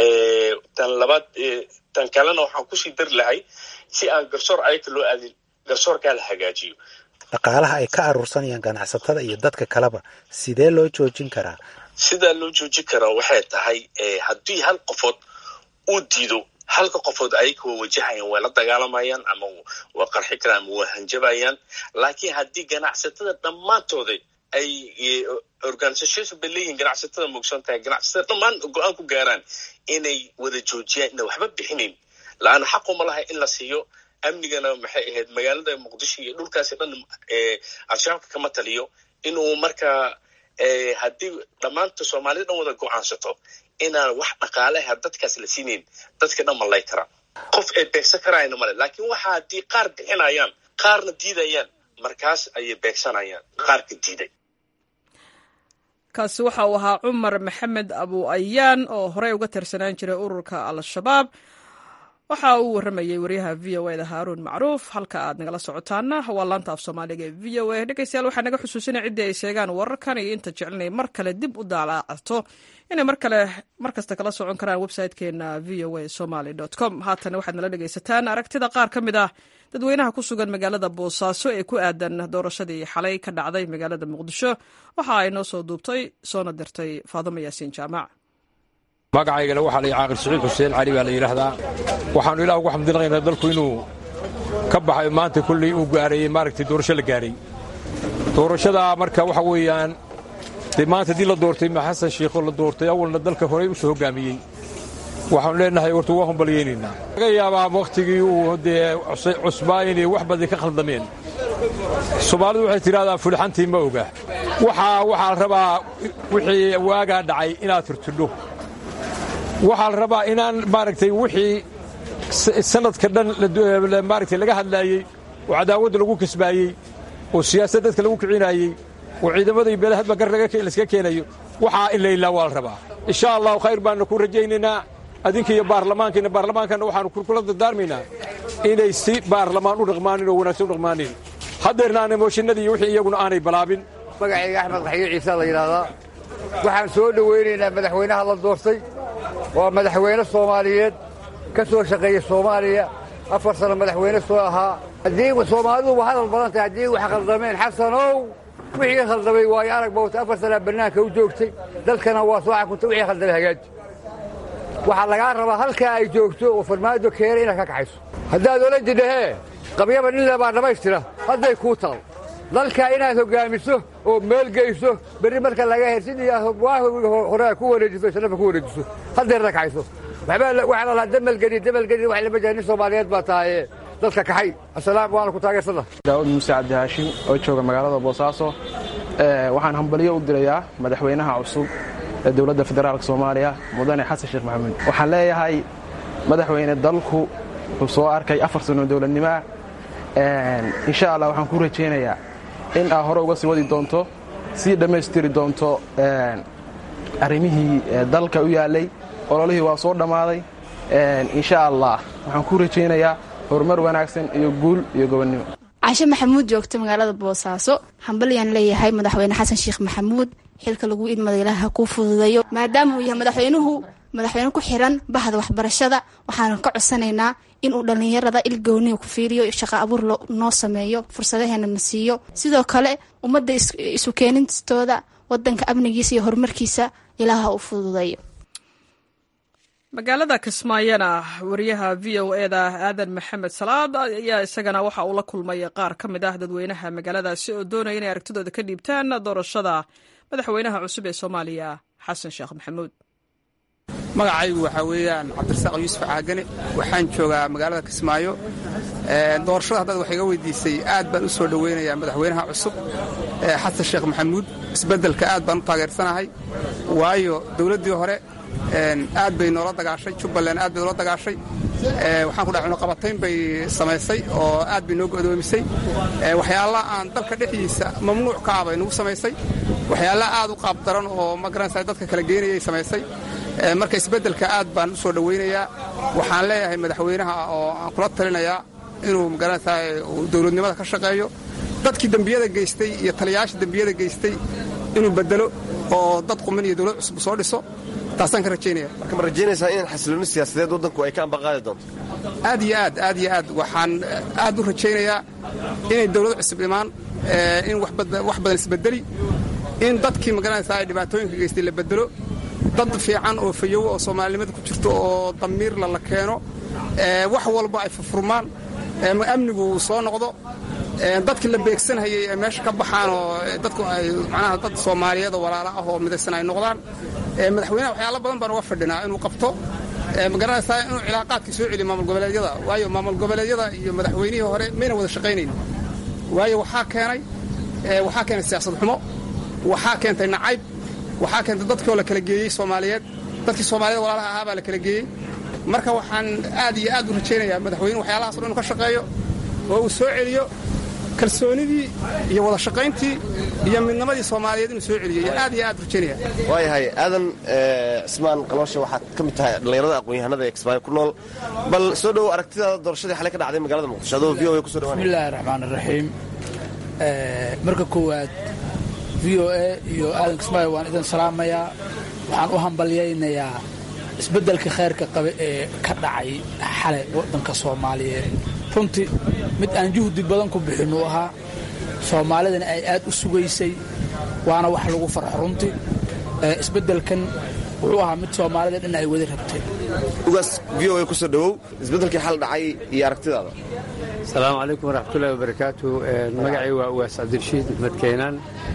tan labaad tan kalena waxaan kusii dari lahay si aan garsoor ayaka loo aadin garsoorkaa la hagaajiyo dhaqaalaha ay ka aruursanayaan ganacsatada iyo dadka kaleba sidee loo joojin karaa sidaa loo joojin karaa waxay tahay haddii hal qofood uu diido halka qofood ayaka waa wajahayaan waa la dagaalamayaan ama waa qarxi karaan ama waa hanjabayaan laakiin haddii ganacsatada dhammaantooda ay organisation bay leeyihiin ganacsatada moogsan tahay ganacsatada dhammaan go-aan ku gaaraan inay wada joojiyaan ina waxba bixinayn la-aana xaquma laha in la siiyo amnigana maxay ahayd magaalada muqdisho iyo dhulkaasi dhan al-shabaabka kama taliyo inuu markaa haddii dhammaanta soomaalida dhan wada go-aansato inaan wax dhaqaaleha dadkaas la siinayn dadka dhan malay karaa qof ay beegsan karaayna male laakiin waxa haddii qaar bixinayaan qaarna diidayaan markaas ayay beegsanayaan qaarka diiday kaasi waxa uu ahaa cumar maxamed abu ayaan oo horey uga tirsanaan jiray ururka al-shabaab waxa uu warramayey waryaha v o eda haaruun macruuf halka aad nagala socotaana waa laanta af soomaaliga ee v o a dhegeystayaal waxaa naga xusuusinaya ciddii ay sheegaan wararkan iyo inta jecelnay mar kale dib u daalaacato inay mar kale mar kasta kala socon karaan website-keena v o a somaly com haatana waxaad nala dhegeysataan aragtida qaar ka mid ah dadweynaha ku sugan magaalada boosaaso ee ku aadan doorashadii xalay ka dhacday magaalada muqdisho waxa ay noo soo duubtay soona dirtay faadimo yaasiin jaamac magacaygana waxaa la caaqil siciid xuseen cali baa la yidhaahdaa waxaannu ilaah ugu xamdinaqaynaa dalku inuu ka baxay maanta kulley uu gaareeyey maaragtay doorasho la gaaray doorashadaa marka waxa weeyaan dee maanta haddii la doortay ma xasan shiikhoo la doortay awalna dalka horey u soo hoggaamiyey waxaannu leenahay horta waa humbalyaynaynaa laga yaabaa wakhtigii uu dee cusbaa inay wax badan ka khaldameen soomaalidu waxay tidhahdaa fulixantii ma oga waxaa waxaa la rabaa wixii waagaa dhacay inaad turtidho waxaa la rabaa inaan maaragtay wixii sanadka dhan maaragtay laga hadlaayey oo cadaawadda lagu kasbaayey oo siyaasad dadka lagu kicinaayey oo ciidamadii beelahadba gar layska keenayo waxaa in laylaa waa la rabaa insha allahu khayr baannu ku rajaynaynaa adinka iyo baarlamaankiina baarlamaankanna waxaannu kula dardaarmaynaa inay si baarlamaan u dhaqmaanin oo wanaagsan u dhaqmaanin haddeerna aanay mooshinadii iyo wixii iyaguna aanay balaabin magacayga axmed qaxyo ciise la yidhaahdaa waxaan soo dhowaynaynaa madaxweynaha la doortay waa madaxweyne soomaaliyeed ka soo shaqeeya soomaaliya afar sano madaxweyne soo ahaa haddii soomaalidu waa hadal badan tahay haddii wax khaldameen xasanow wixii khaldamay waayo arag bawta afar sanaa bannaanka u joogtay dalkana waa soo xakuntay wixii khaldamay hagaaji waxaa lagaa rabaa halkaa ay joogto oo farmaajo keena inaad ka kaxayso haddaad ola jidhahee qabyaba nin lebaa dhammaystira hadday kuu taal dalkaa inaad hoggaamiso oo meel geyso berri marka laga her sidii hore ku wareejiso islafa ku wareejiso haddeerna kaxayso waxaa la lahaa damalgedi damalgedi wax lama jira nin soomaaliyeed baa tahaye dadka kaxay asalaam waana ku taageersana daawud muuse cabdi haashim oo jooga magaalada boosaaso waxaan hambalyo u dirayaa madaxweynaha cusub ee dowladda federaalk soomaaliya mudane xasan sheekh maxamuud waxaan leeyahay madaxweyne dalku wuxuu soo arkay afar sano dowladnimoah insha allah waxaan ku rajaynayaa in aa hore uga sii wadi doonto sii dhammaystiri doonto arrimihii dalka u yaallay ololihii waa soo dhammaaday insha allah waxaan ku rajaynayaa horumar wanaagsan iyo guul iyo gobonnimo cashe maxamuud joogta magaalada boosaaso hambalyaan leeyahay madaxweyne xasan sheekh maxamuud xilka lagu idmada ilaaha kuu fududeeyo maadaama uu yahay madaxweynuhu madaxweyne ku xiran bahda waxbarashada waxaanu ka codsanaynaa inuu dhallinyarada ilgooniga ku fiiriyo shaqo abuur noo sameeyo fursadaheena na siiyo sidoo kale ummadda isu keenintooda wadanka amnigiisa iyo horumarkiisa ilaaha u fududeeyo magaalada kismaayona wariyaha v o e da aadan maxamed salaad ayaa isagana waxa uu la kulmay qaar ka mid ah dadweynaha magaaladaasi oo doonaya inay aragtidooda ka dhiibtaan doorashada madaxweynaha cusub ee soomaaliya xasan sheekh maxamuud magacaygu waxaa weeyaan cabdirasaaq yuusuf caagane waxaan joogaa magaalada kismaayo doorashada haddaad wax iga weydiisay aad baan u soo dhoweynayaa madaxweynaha cusub xasan sheekh maxamuud isbeddelka aad baan u taageersanahay waayo dowladdii hore aad bay noola dagaashay jubbaland aad bay noola dagaashay waxaan ku dhahay cunaqabatayn bay samaysay oo aad bay noo go'doomisay waxyaalaha aan dalka dhexdiisa mamnuuc ka ah bay nagu samaysay waxyaalaha aad u qaab daran oo magaranaysa dadka kala geynayay samaysay marka isbeddelka aad baan u soo dhowaynayaa waxaan leeyahay madaxweynaha oo aan kula talinayaa inuu magaranaysaa dowladnimada ka shaqeeyo dadkii dembiyada geystay iyo taliyayaasha dembiyada geystay inuu bedelo oo dad quman iyo dowlad cusub soo dhiso taasaan ka rajaynaya marka ma rajaynaysaa in xasilooni siyaasadeed waddanku ay ka ambaqaadi doonto aad iyo aad aad iyo aad waxaan aad u rajaynayaa inay dowlad cusub imaan in wax badan isbedeli in dadkii magaranaysaa ay dhibaatooyinka geystay la bedelo dad fiican oo fayowo oo soomaalinimada ku jirto oo damiirla la keeno wax walba ay furfurmaan amnigu soo noqdo dadkii la beegsanhayay ay meesha ka baxaan oo dadku ay macnaha dad soomaaliyeed oo walaala ah oo midaysan ay noqdaan madaxweynaha waxyaalo badan baan uga fadhinaa inuu qabto magaranaysaa inuu cilaaqaadkii soo celiyo maamul goboleedyada waayo maamul goboleedyada iyo madaxweynihii hore mayna wada shaqaynayn waayo waxaa keenay waxaa keenay siyaasad xumo waxaa keentay nacayb waxaa keentay dadkii oo la kala geeyey soomaaliyeed dadkii soomaaliyed walaalaha ahaa baa la kala geeyey marka waxaan aad iyo aad u rajaynayaa madaxweyne waxyaalahaas o dhan inu ka shaqeeyo oo uu soo celiyo kalsoonidii iyo wada shaqayntii iyo midnimadii soomaaliyeed inuu soo celiyo aad iyo aad rajaynaya waayahay aadan cismaan qalooshe waxaad ka mid tahay dhallinyarada aqoon-yahanada ee kismaayo ku nool bal soo dhowow aragtidaada doorashadii xalay ka dhacday magaalada muqdisho adoo v o a kuso dhawaanaya bismillahi raxmaan iraxiim marka koowaad v o a iyo aadan kismaayo waan idin salaamayaa waxaan u hambalyaynayaa isbeddelka khayrka qabe ee ka dhacay xalay waddanka soomaaliyeed runtii mid aan juhdi badan ku bixinuu ahaa soomaalidana ay aad u sugaysay waana wax lagu farxo runtii isbeddelkan wuxuu ahaa mid soomaalida dhan ay wadi rabtay ugaas v o a ku soo dhowow isbeddelkii xal dhacay iyo aragtidaada asalaamu calaykum waraxmatullahi wabarakaatu magacay waa ugaas cabdirashiid axmed keenaan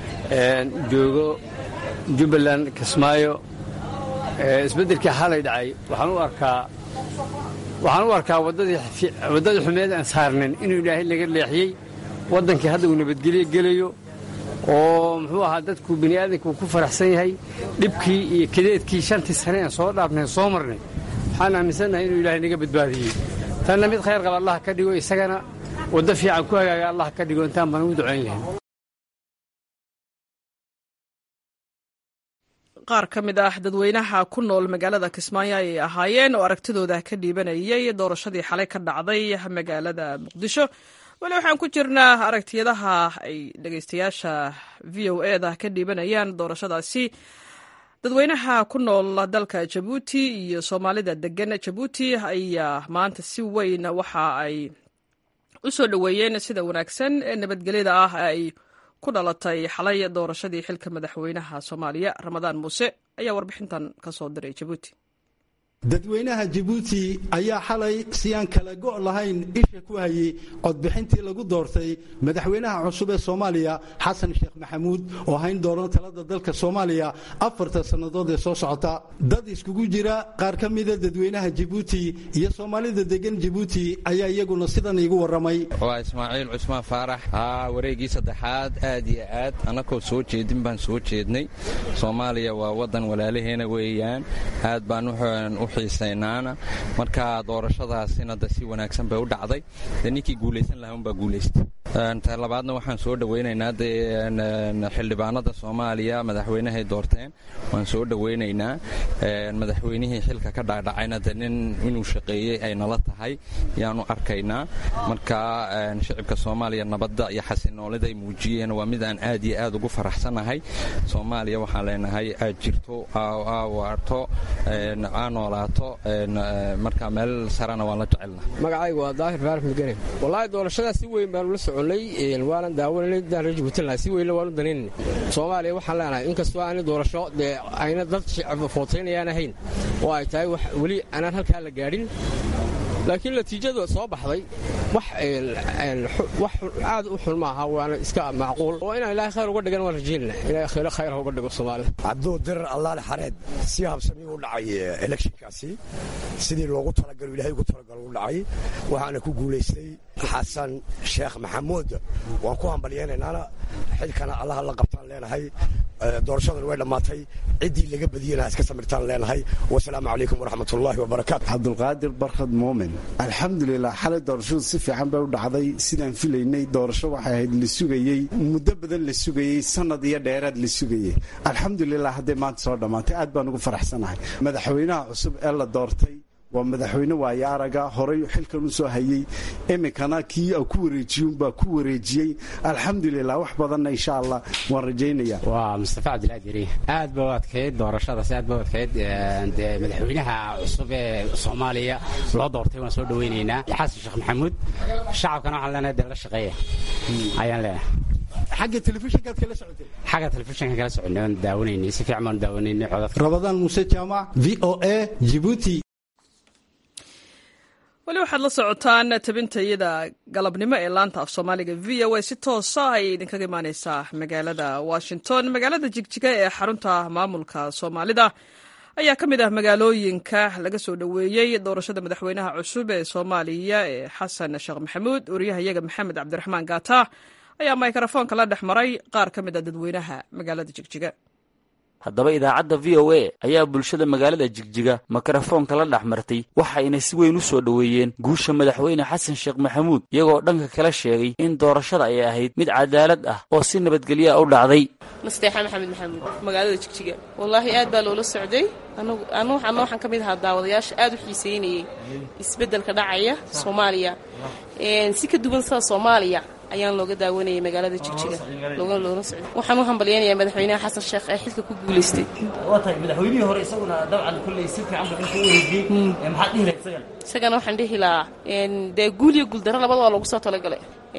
joogo jubbaland kismaayo isbeddelkii xalay dhacay waxaan u arkaa waxaan u arkaa waddadii xumeed aan saarnayn inuu ilaahay naga leexiyey waddankii hadda uu nabadgelyo gelayo oo muxuu ahaa dadku bini aadamku ku faraxsan yahay dhibkii iyo kadeedkii shantii sane aan soo dhaafnayn soo marnay waxaan aaminsannahay inuu ilaahay naga badbaadiyey tanna mid khayr qaba allah ka dhigo isagana waddo fiican ku hagaaga allah ka dhigo intaan baan u ducayn lahayn qaar ka mid ah dadweynaha ku nool magaalada kismaayo ayay ahaayeen oo aragtidooda ka dhiibanayay doorashadii xalay ka dhacday magaalada muqdisho weli waxaan ku jirnaa aragtiyadaha ay dhegeystayaasha v o e da ka dhiibanayaan doorashadaasi dadweynaha ku nool dalka jabuuti iyo soomaalida degan jabuuti ayaa maanta si weyn waxa ay u soo dhoweeyeen sida wanaagsan ee nabadgelyada ah ay ku dhalatay xalay doorashadii xilka madaxweynaha soomaaliya ramadaan muuse ayaa warbixintan ka soo diray jabuuti dadweynaha jabuuti ayaa xalay si aan kala go' lahayn isha ku hayey codbixintii lagu doortay madaxweynaha cusub ee soomaaliya xasan sheekh maxamuud oo hayn doono talada dalka soomaaliya afarta sannadood ee soo socota dad iskugu jira qaar ka mida dadweynaha jabuuti iyo soomaalida degan jabuuti ayaa iyaguna sidan iigu warramay waa ismaaciil cusmaan faarax haa wareegii saddexaad aad iyo aad annakoo soo jeedin baan soo jeednay soomaaliya waa waddan walaalaheena weeyaan aad baan u xiisaynaana marka doorashadaasina de si wanaagsan bay u dhacday dee ninkii guulaysan lahaa unbaa guulaystay ta labaadna waxaan soo dhowaynaynaa dee xildhibaanada soomaaliya madaxweynahay doorteen waan soo dhowaynaynaa madaxweynihii xilka ka dhacdhacayna de nin inuu shaqeeyey ay nala tahay yaanu arkaynaa marka shicibka soomaaliya nabadda iyo xasinoolida ay muujiyeen waa mid aan aad iyo aad ugu faraxsanahay soomaaliya waxaan leenahay aad jirto aa waarto aa noolaato marka meel sarana waan la jecelna magacaygu waa daahir faarax mudgane wallaahi doorashadaa si weyn baanu la soconay waanan daawananay daan reer jabuutinlaha si weynna waanu danaynay soomaaliya waxaan leenahay inkastoo aanay doorasho dee ayna dad shicib footaynayaan ahayn oo ay tahay weli aanaan halkaa la gaadhin laakiin natiijada soo baxday wax aad u xun maaha waana iska macquul oo inaan ilaahay khayr uga dhigan waan rajaynana ilahay khayr khayr uga dhigo soomaalida cabduu dirar allaale xareed si habsami u dhacay electionkaasi sidii loogu talagalo ilahay ugu talagalo u dhacay waxaana ku guulaystay xasan sheekh maxamuud waan ku hambalyaynaynana xilkana allaha la qabtaan leenahay doorashadan way dhammaatay ciddii laga badiyana iska samirtaan leenahay wasalaamu calaykum waraxmatullaahi wabarakaatu cabdulqaadir barkhad muumin alxamdulilah xalay doorashadu si fiican bay u dhacday sidaan filaynay doorasho waxay ahayd la sugayey muddo badan la sugayey sanad iyo dheeraad la sugayey alxamdulilah hadday maanta soo dhammaatay aad baan ugu faraxsanahay madaxweynaha cusub ee la doortay waa madaxweyne waayo araga horay xilkan u soo hayey iminkana kii ku wareejiyunbaa ku wareejiyey alxamdulilah wax badanna insha allah waan rajaynaya waa mustafa cabdilaad yari aad ba u adkayd doorashadaas aad ba u adkayd dee madaxweynaha cusub ee soomaaliya loo doortay waan soo dhawaynaynaa xasan sheekh maxamuud shacabkana waxaan leenahay dee la shaqeeya ayaan leenahay xagga telefishinkaad kala socotay xagga telefishinka kala soconay waan daawanaynay si fiican baan daawanaynay codad rabadaan muuse jaamac v o a jibuuti weli waxaad la socotaan tabintayada galabnimo ee laanta af soomaaliga v o a si toosa ayay idinkaga imaaneysaa magaalada washington magaalada jigjiga ee xarunta maamulka soomaalida ayaa ka mid ah magaalooyinka laga soo dhoweeyey doorashada madaxweynaha cusub ee soomaaliya ee xasan sheekh maxamuud wariyahayaga maxamed cabdiraxmaan gaata ayaa mikrofoonka la dhex maray qaar ka mid a dadweynaha magaalada jigjiga haddaba idaacadda v o a ayaa bulshada magaalada jigjiga mikrofoonka la dhex martay waxayna si weyn u soo dhoweeyeen guusha madaxweyne xasan sheekh maxamuud iyagoo dhanka kala sheegay in doorashada ay ahayd mid cadaalad ah oo si nabadgelya u dhacday nasteexa maxamed maxamuud magaalada jigjiga wallaahi aad baa loola socday anu waxaan ka mid ahaa daawadayaasha aad u xiiseynayey isbeddelka dhacaya soomaaliya si ka duwan sida soomaaliya ayaan looga daawanayay magaalada jigjiga loona socday waxaan u hambalyaynayaa madaxweynaha xasan sheekh ee xilka ku guulaystay waa tahay madaxweynihii hore isaguna dabcan kolley si fiican buu xilka u wareejiyey maxaad dhihi lahayd isagana isagana waxaan dhihi lahaa dee guul iyo guuldaro labadaba loogu soo talagalay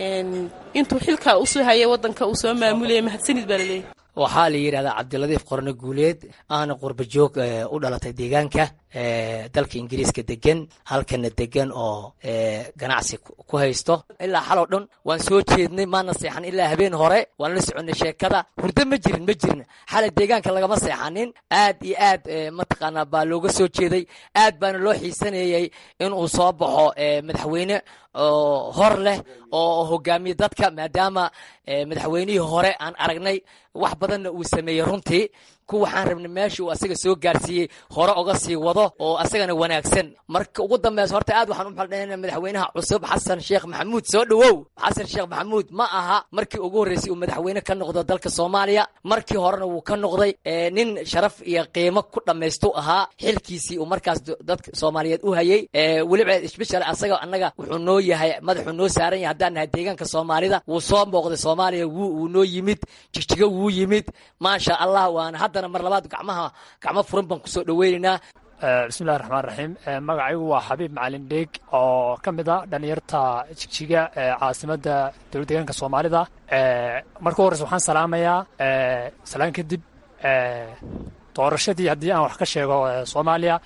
intuu xilka usoo hayay waddanka uu soo maamulayay mahadsanid baa laleeyahay waxaa la yidhahdaa cabdiladiif qorne guuleed aana qurba joog u dhalatay deegaanka dalka ingiriiska degan halkana degan oo ganacsi ku haysto ilaa xaloo dhan waan soo jeednay maana seexan ilaa habeen hore waan la soconay sheekada hurdo ma jirin ma jirin xalay deegaanka lagama seexanin aad iyo aad mataqaanaa baa looga soo jeeday aad baana loo xiisanayay inuu soo baxo madaxweyne oo hor leh oo hogaamiye dadka maadaama madaxweynihii hore aan aragnay wax badanna uu sameeyey runtii ku waxaan rabnay meesha uu asaga soo gaarsiiyey hore oga sii wado oo asagana wanaagsan marka ugu dambeysa horta aad waxaan u maxaldhahayna madaxweynaha cusub xasan sheekh maxamuud soo dhowow xasan sheekh maxamuud ma aha markii ugu horreysay uu madaxweyne ka noqdo dalka soomaaliya markii horena wuu ka noqday nin sharaf iyo qiimo ku dhammaystu ahaa xilkiisii uu markaas dadka soomaaliyeed u hayey weliba isbeshal asaga annaga wuxuu noo yahay madaxuu noo saaran yahay haddaan nahay deegaanka soomaalida wuu soo booqday soomaaliya wuu noo yimid jigjigo wuu yimid maasha allah waana haddana mar labaad gacmaha gacmo furan baan kusoo dhaweynaynaa bismillahi raxmaan raxiim magacaygu waa xabiib macalin dheeg oo ka mid a dhalinyarta jigjiga ee caasimadda dowlad deegaanka soomaalida marka horeyse waxaan salaamayaa salaan kadib doorashadii haddii aan wax ka sheego soomaaliya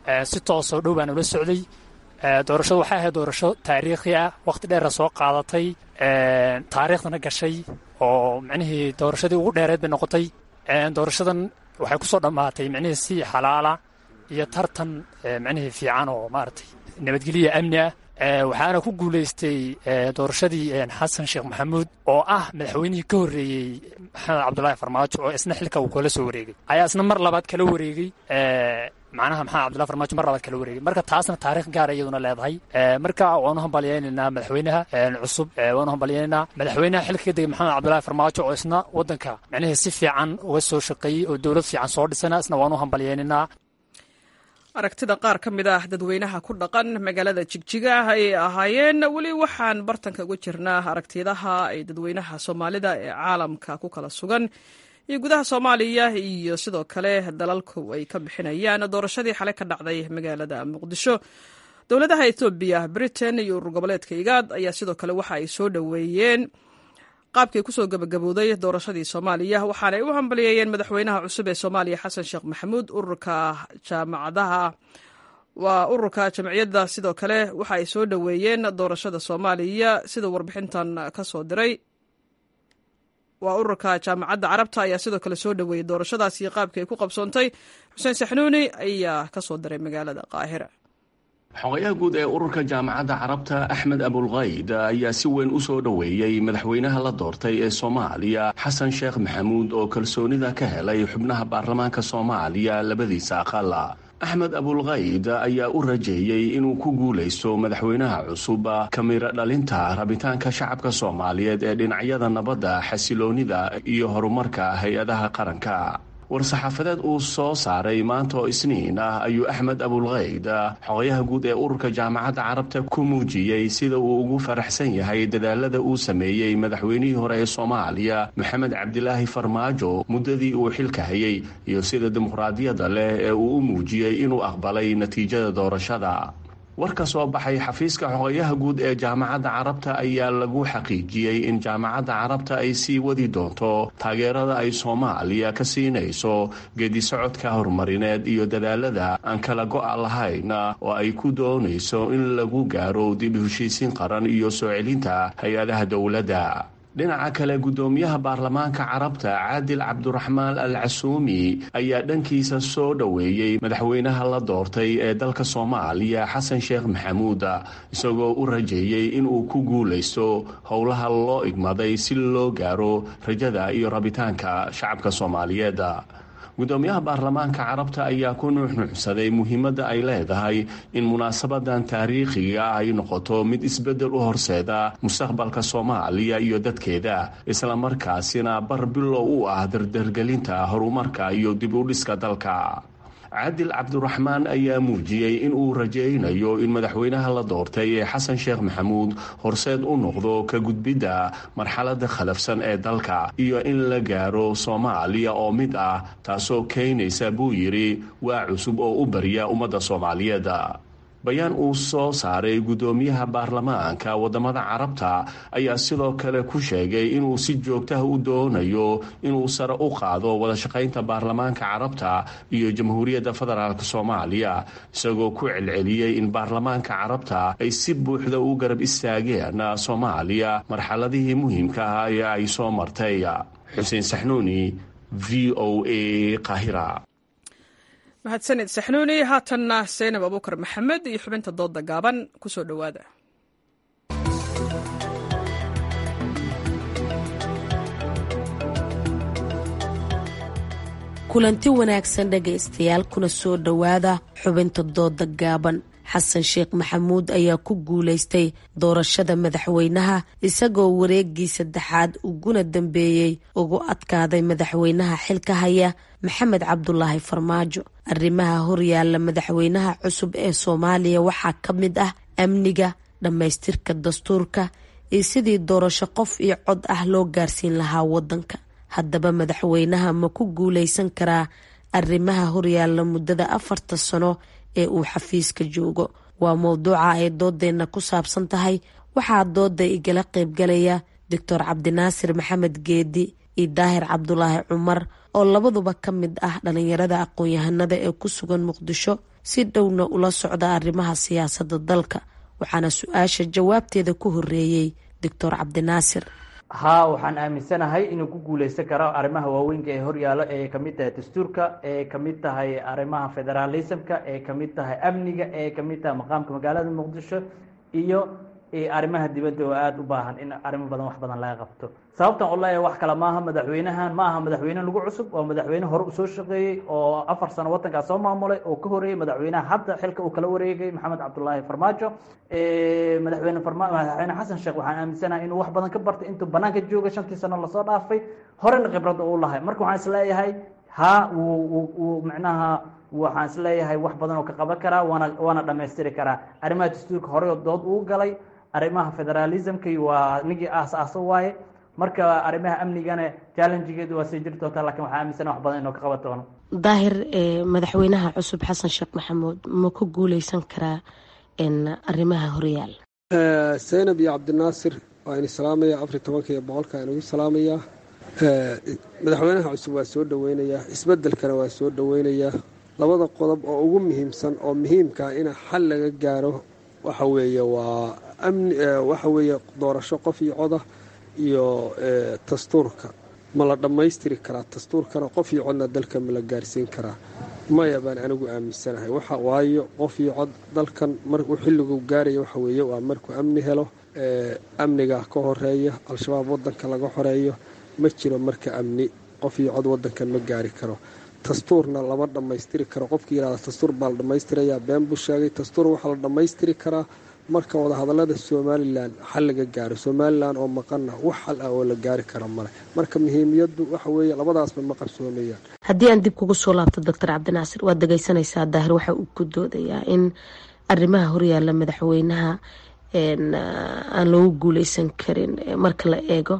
si toosoo dhow baan ula socday doorashadu waxay ahayd doorasho taariikhi ah wakhti dheera soo qaadatay taariikhdana gashay oo micnihii doorashadii ugu dheereed bay noqotay doorashadan waxay ku soo dhammaatay micnihii si xalaala iyo tartan micnihii fiican oo maaragtay nabadgelya amni ah waxaana ku guulaystay doorashadii xasan sheekh maxamuud oo ah madaxweynihii ka horreeyey maxamed cabdulaahi farmaajo oo isna xilka uu kala soo wareegay ayaa isna mar labaad kala wareegay macnaha maxamed cabdullahi farmaajo mar labaad kala wareegay marka taasna taarikh gaara iyaduna leedahay marka waanu hambalyaynaynaa madaxweynaha cusub waanu hambalyaynaynaa madaxweynaha xilka ka degay maxamed cabdullahi farmaajo oo isna waddanka micnihii si fiican uga soo shaqeeyey oo dowlad fiican soo dhisana isna waanu hambalyaynaynaa aragtida qaar ka mid ah dadweynaha ku dhaqan magaalada jigjiga ayay ahaayeen weli waxaan bartanka uga jirnaa aragtidaha ay dadweynaha soomaalida ee caalamka ku kala sugan iyo gudaha soomaaliya iyo sidoo kale dalalku ay ka bixinayaan doorashadii xalay ka dhacday magaalada muqdisho dowladaha etoobiya britain iyo urur goboleedka igaad ayaa sidoo kale waxa ay soo dhoweeyeen qaabkii kusoo gabagabowday doorashadii soomaaliya waxaanay u hambaliyeeyeen madaxweynaha cusub ee soomaaliya xasan sheekh maxamuud ururka jaamacadaha waa ururka jamciyadda sidoo kale waxa ay soo dhoweeyeen doorashada soomaaliya sida warbixintan ka soo diray waa ururka jaamacadda carabta ayaa sidoo kale soo dhoweeyey doorashadaas iyo qaabkii ay ku qabsoontay xuseen saxnuuni ayaa ka soo diray magaalada qaahira xogayaha guud ee ururka jaamacadda carabta axmed abulkayd ayaa si weyn u soo dhoweeyey madaxweynaha la doortay ee soomaaliya xasan sheekh maxamuud oo kalsoonida ka helay xubnaha baarlamaanka soomaaliya labadiisa aqal axmed abulkayd ayaa u rajeeyey inuu ku guulaysto madaxweynaha cusub kamiro dhalinta rabitaanka shacabka soomaaliyeed ee dhinacyada nabadda xasiloonida iyo horumarka hay-adaha qaranka war-saxaafadeed uu soo saaray maanta oo isniin ah ayuu axmed abulkayd xogayaha guud ee ururka jaamacadda carabta ku muujiyey sida uu ugu faraxsan yahay dadaalada uu sameeyey madaxweynihii hore ee soomaaliya maxamed cabdilaahi farmaajo muddadii uu xilka hayay iyo sida dimuqraadiyadda leh ee uu u muujiyey inuu aqbalay natiijada doorashada war ka soo baxay xafiiska xogayaha guud ee jaamacadda carabta ayaa lagu xaqiijiyey in jaamacadda carabta ay sii wadi doonto taageerada ay soomaaliya ka siinayso geedisocodka horumarineed iyo dadaalada aan kala go-a lahayn oo ay ku doonayso in lagu gaaro dib u heshiisiin qaran iyo soo celinta hay-adaha dowladda dhinaca kale guddoomiyaha baarlamaanka carabta caadil cabduraxmaan al casuumi ayaa dhankiisa soo dhoweeyey madaxweynaha la doortay ee dalka soomaaliya xasan sheekh maxamuud isagoo u rajeeyey inuu ku guulaysto howlaha loo igmaday si loo gaaro rajada iyo rabitaanka shacabka soomaaliyeed guddoomiyaha baarlamaanka carabta ayaa ku nuuxnuuxsaday muhiimadda ay leedahay in munaasabadan taariikhiga ay noqoto mid isbeddel u horseeda mustaqbalka soomaaliya iyo dadkeeda islamarkaasina bar bilow u ah dardargelinta horumarka iyo dib u dhiska dalka cadil cabduraxmaan ayaa muujiyey in uu rajaynayo in madaxweynaha la doortay ee xasan sheekh maxamuud horseed u noqdo ka gudbidda marxaladda khalafsan ee dalka iyo in la gaaro soomaaliya oo mid ah taasoo keenaysa buu yidhi waa cusub oo u barya ummadda soomaaliyeed bayaan uu soo saaray guddoomiyaha baarlamaanka waddamada carabta ayaa sidoo kale ku sheegay inuu si joogtaha u doonayo inuu sare u qaado wadashaqaynta baarlamaanka carabta iyo jamhuuriyadda federaalk soomaaliya isagoo ku celceliyey in baarlamaanka carabta ay si buuxda u garab istaageen soomaaliya marxaladihii muhiimka ah ee ay soo martay xuseen saxnuuni v o a qahira mahadsanid saxnuuni haatanna saynab abuukar maxamed iyo xubinta dooda gaaban ku soo dhowaada kulanti wanaagsan dhegaystayaal kuna soo dhowaada xubinta dooda gaaban xasan sheekh maxamuud ayaa ku guulaystay doorashada madaxweynaha isagoo wareegii saddexaad uguna dambeeyey ugu adkaaday madaxweynaha xilka haya maxamed cabdulaahi farmaajo arrimaha horyaalla madaxweynaha cusub ee soomaaliya waxaa ka mid ah amniga dhammaystirka dastuurka iyo sidii doorasho qof iyo cod ah loo gaarsiin lahaa wadanka haddaba madaxweynaha ma ku guulaysan karaa arrimaha horyaalla muddada afarta sano ee uu xafiiska joogo waa mowduuca ay doodeenna ku saabsan tahay waxaa dooda igala qaybgalaya doctor cabdinaasir maxamed geedi iyo daahir cabdulaahi cumar oo labaduba ka mid ah dhalinyarada aqoon-yahanada ee ku sugan muqdisho si dhowna ula socda arrimaha siyaasadda dalka waxaana su-aasha jawaabteeda ku horeeyey doctor cabdinaasir haa waxaan aaminsanahay inuu ku guuleysan karo arrimaha waaweynka ee horyaalo ee kamid tahay dastuurka ee kamid tahay arrimaha federalismka ee kamid tahay amniga ee kamid tahay maqaamka magaalada muqdisho iyo arrimaha dibadda oo aada u baahan in arrimo badan wax badan laga qabto sababtan oo leeyahay wax kale maaha madaxweynahan ma aha madaxweyne lagu cusub waa madaxweyne hore usoo shaqeeyey oo afar sano wadankaas soo maamulay oo ka horeeyey madaxweynaha hadda xilka uu kala wareegay maxamed cabdulaahi farmaajo madaxweyne farma madaxweyne xasan sheekh waxaan aaminsanahay inuu wax badan ka bartay intuu banaanka joogay shantii sano lasoo dhaafay horena khibrada uu lahay marka waxaan isleeyahay ha wuu micnaha waxaan isleeyahay wax badan oo ka qaban karaa waana waana dhamaystiri karaa arrimaha dastuurka horey oo dood uu galay arrimaha federalismka waa nigii aas-aaso waaye marka arrimaha amnigana challengegeedu waa sii jiri doontaa lakin waxaa aaminsana wax badan inuu ka qaban doono daahir madaxweynaha cusub xasan sheekh maxamuud ma ku guuleysan karaa arrimaha horyaal zaynab iyo cabdinaasir waa in salaamaya afar tobanka iyo boqolka inugu salaamayaa madaxweynaha cusub waa soo dhoweynayaa isbedelkana waa soo dhoweynayaa labada qodob oo ugu muhiimsan oo muhiimkaa in xal laga gaaro waxa weeye waa amni waxa weeye doorasho qof iyo coda iyo dastuurka ma la dhammaystiri karaa dastuurkana qof iyo codna dalka ma la gaarsiin karaa maya baan anigu aaminsanahay waxa waayo qof iyo cod dalkan maruu xilligu gaaraya waxa weeye waa markuu amni helo amniga ka horeeya al-shabaab wadanka laga xoreeyo ma jiro marka amni qof iyo cod wadankan ma gaari karo dastuurna lama dhammaystiri karo qofkii yihahda dastuur baa la dhammaystirayaa been buu sheegay dastuur waxaa la dhammaystiri karaa marka wadahadalada somalilan xal laga gaaro somalilan oo maqana wax xal ah oo la gaari kara male marka muhiimiyadu waxa weeye labadaasba ma qabsoomayaan haddii aan dib kugu soo laabto doctor cabdinaasir waad dhegeysanaysaa daahir waxa uu ku doodayaa in arrimaha horyaala madaxweynaha aan loogu guuleysan karin marka la eego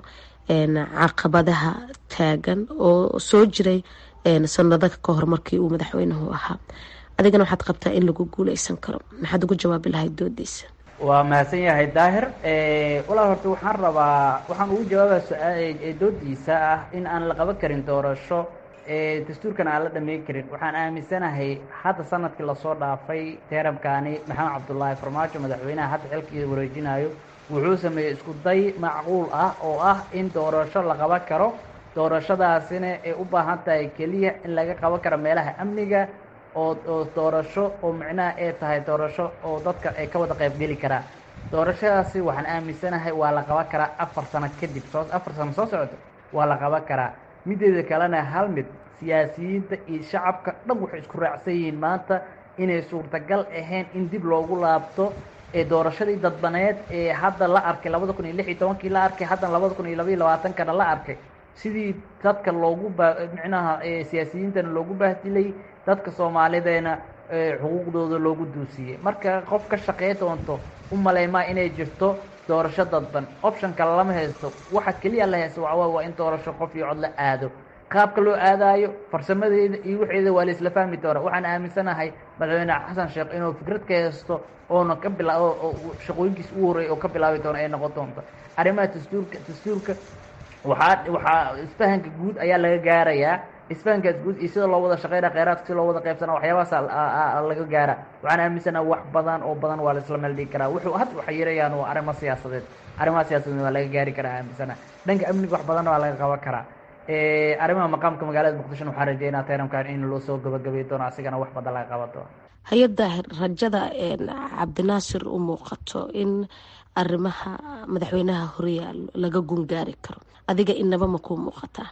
caqabadaha taagan oo soo jiray sanado ka hor markii uu madaxweynuhu ahaa adigana waxaad qabtaa in lagu guuleysan karo maxaad ugu jawaabi lahayd doodiisa waa mahadsan yahay daahir walaal horta waxaan rabaa waxaan ugu jawaabaa doodiisa ah in aan la qaban karin doorasho dastuurkana aan la dhameyn karin waxaan aaminsanahay hadda sanadkii lasoo dhaafay teeramkaani maxamed cabdulaahi farmaajo madaxweynaha hadda xilkii wareejinayo wuxuu sameeyey isku day macquul ah oo ah in doorasho la qaban karo doorashadaasina ay u baahan tahay keliya in laga qaban karo meelaha amniga oo oo doorasho oo micnaha ay tahay doorasho oo dadka ay ka wada qaybgeli karaa doorashadaasi waxaan aaminsanahay waa la qaban karaa afar sano kadib soo afar sano soo socota waa la qaban karaa mideeda kalena hal mid siyaasiyiinta iyo shacabka dhan waxay isku raacsan yihiin maanta inay suurtagal ahayn in dib loogu laabto ee doorashadii dadbaneed ee hadda la arkay labada kun iyo lix iyo tobankii la arkay haddana labada kun iyo labaiyo labaatankana la arkay sidii dadka loogu ba micnaha siyaasiyiintana loogu bahdilay dadka soomaalideena xuquuqdooda loogu duusiyey marka qof ka shaqey doonto u maleymaa inay jirto doorasho dadban optionka lama haysto waxa keliya la haysto waxawaa waa in doorasho qof iyo cod la aado qaabka loo aadaayo farsamadeeda iyo waxeeda waa la isla fahmi doona waxaan aaminsanahay madaxweyne xasan sheekh inuu fikrad ka haysto oona ka bila shaqooyinkiis ugu horreey oo ka bilaabi doona ay noqon doonto arrimaha dastuurka dastuurka waxaa waxaa isfahanka guud ayaa laga gaarayaa isfahankaas guud iyo sida loo wada shaqeynaa kheyraadka sida loo wada qaybsana waxyaabahaas laga gaara waxaan aaminsanaha wax badan oo badan waa la isla meel dhigi karaa wuxuu had waxa yarayaan waa arrimo siyaasadeed arrimaha siyaasadeed waa laga gaari karaa aaminsanaha dhanka amniga wax badanna waa laga qaban karaa arrimaha maqaamka magaalada muqdishona waxaan rajeynaa tayramkan in loo soo gabagabay doono asigana wax badan laga qaban doono hay-adda rajada cabdinaasir u muuqato in arrimaha madaxweynaha horyaal laga gungaari karo adiga inaba ma kuu muuqataa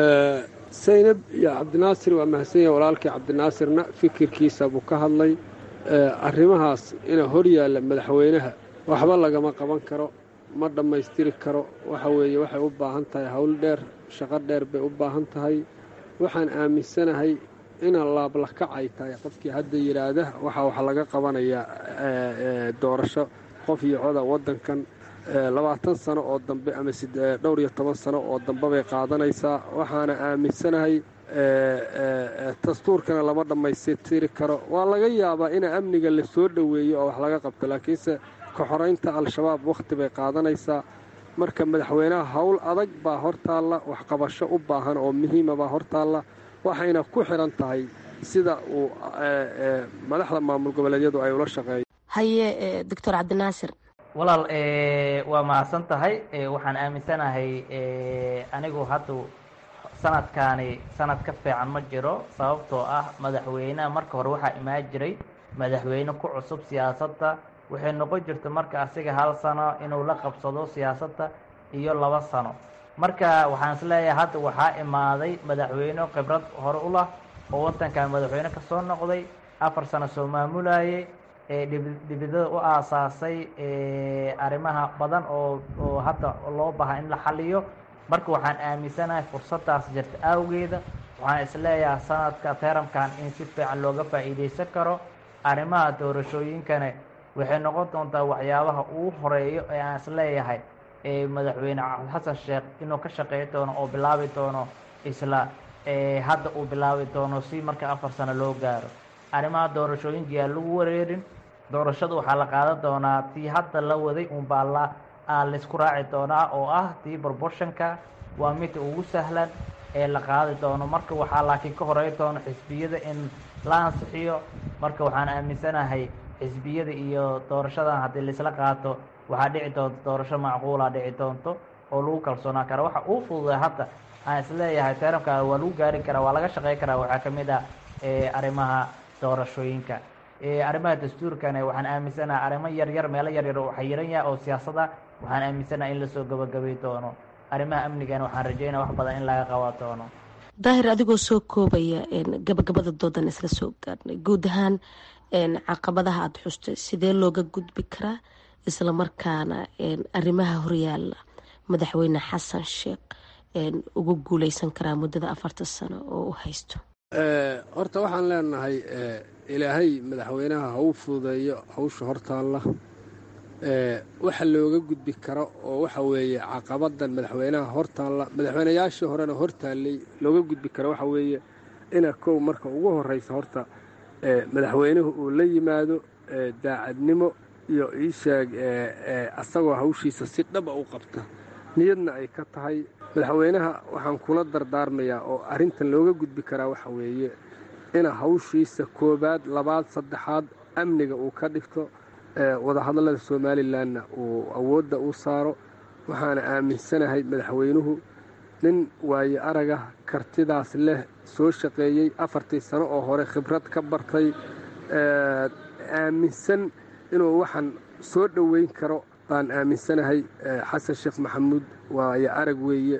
saynab iyo cabdinaasir waa mahadsan yahay walaalkii cabdinaasirna fikirkiisa buu ka hadlay arrimahaas ina horyaalla madaxweynaha waxba lagama qaban karo ma dhammaystiri karo waxa weeye waxay u baahan tahay howl dheer shaqo dheer bay u baahan tahay waxaan aaminsanahay ina laablakac ay tahay qofkii hadda yidhaahda waxa wax laga qabanayaa doorasho qof iyo coda waddankan labaatan sano oo dambe ama dhowr iyo toban sano oo dambe bay qaadanaysaa waxaana aaminsanahay dastuurkana lama dhammaystiri karo waa laga yaabaa ina amniga la soo dhoweeyo oo wax laga qabto laakiinse ka xoraynta al-shabaab wakhti bay qaadanaysaa marka madaxweynaha howl adag baa hortaalla waxqabasho u baahan oo muhiima baa hortaalla waxayna ku xidhan tahay sida uu madaxda maamul goboleedyadu ay ula shaqeeyo haye doctor cabdinaasir walaal waa mahadsan tahay waxaan aaminsanahay anigu hadda sanadkaani sanad ka fiican ma jiro sababtoo ah madaxweyneha marka hore waxaa imaan jiray madaxweyne ku cusub siyaasadda waxay noqon jirta marka asiga hal sano inuu la qabsado siyaasadda iyo laba sano marka waxaan isleeyahay hadda waxaa imaaday madaxweyne khibrad hore u lah oo waddankan madaxweyne ka soo noqday afar sano soo maamulayay dhibidada u aasaasay arrimaha badan oo oo hadda loo baha in la xaliyo marka waxaan aaminsanahay fursaddaas jirta awgeeda waxaan isleeyahay sanadka teramkan in si fiican looga faa'iidaysan karo arrimaha doorashooyinkana waxay noqon doontaa waxyaabaha ugu horeeyo ee aan isleeyahay madaxweyne xasan sheekh inuu ka shaqeey doono oo bilaabi doono isla hadda uu bilaabi doono si marka afar sano loo gaaro arrimaha doorashooyinka yaa lagu wareerin doorashada waxaa la qaadan doonaa tii hadda la waday unbaa la laisku raaci doonaa oo ah tii proportionka waa midda ugu sahlan ee la qaadi doono marka waxaa laakiin ka horey doono xisbiyada in la ansixiyo marka waxaan aaminsanahay xisbiyada iyo doorashadan haddii laisla qaato waxaa dhici doonta doorasho macquula dhici doonto oo lagu kalsoonaan kara waxa uu fududay hadda aan isleeyahay teramka waa lagu gaari karaa waa laga shaqey karaa waxaa ka mid ah arrimaha doorashooyinka arrimaha dastuurkana waxaan aaminsanahay arrimo yaryar meelo yaryar oo xayiran yahay oo siyaasada waxaan aaminsanahay in lasoo gabagabay doono arrimaha amnigana waxaan rajeynaya wax badan in laga qaban doono daahir adigoo soo koobaya gabagabada doodan isla soo gaarnay guud ahaan caqabadaha aada xustay sidee looga gudbi karaa isla markaana arrimaha horyaala madaxweyne xasan sheekh ugu guuleysan karaa muddada afartan sano oo u haysto horta waxaan leenahay ilaahay madaxweynaha ha u fududeeyo hawsha hortaalla waxa looga gudbi karo oo waxa weeye caqabadan madaxweynaha hortaalla madaxweynayaashii horena hortaallay looga gudbi karo waxa weeye ina kow marka ugu horreysa horta madaxweynuhu uu la yimaado daacadnimo iyo iisheeg asagoo hawshiisa si dhaba u qabta niyadna ay ka tahay madaxweynaha waxaan kula dardaarmayaa oo arrintan looga gudbi karaa waxa weeye ina hawshiisa koobaad labaad saddexaad amniga uu ka dhigto wadahadallada somalilanna uu awoodda u saaro waxaana aaminsanahay madaxweynuhu nin waaye araga kartidaas leh soo shaqeeyey afartii sano oo hore khibrad ka bartay aaminsan inuu waxaan soo dhoweyn karo baan aaminsanahay xasan sheekh maxamuud waaye arag weeye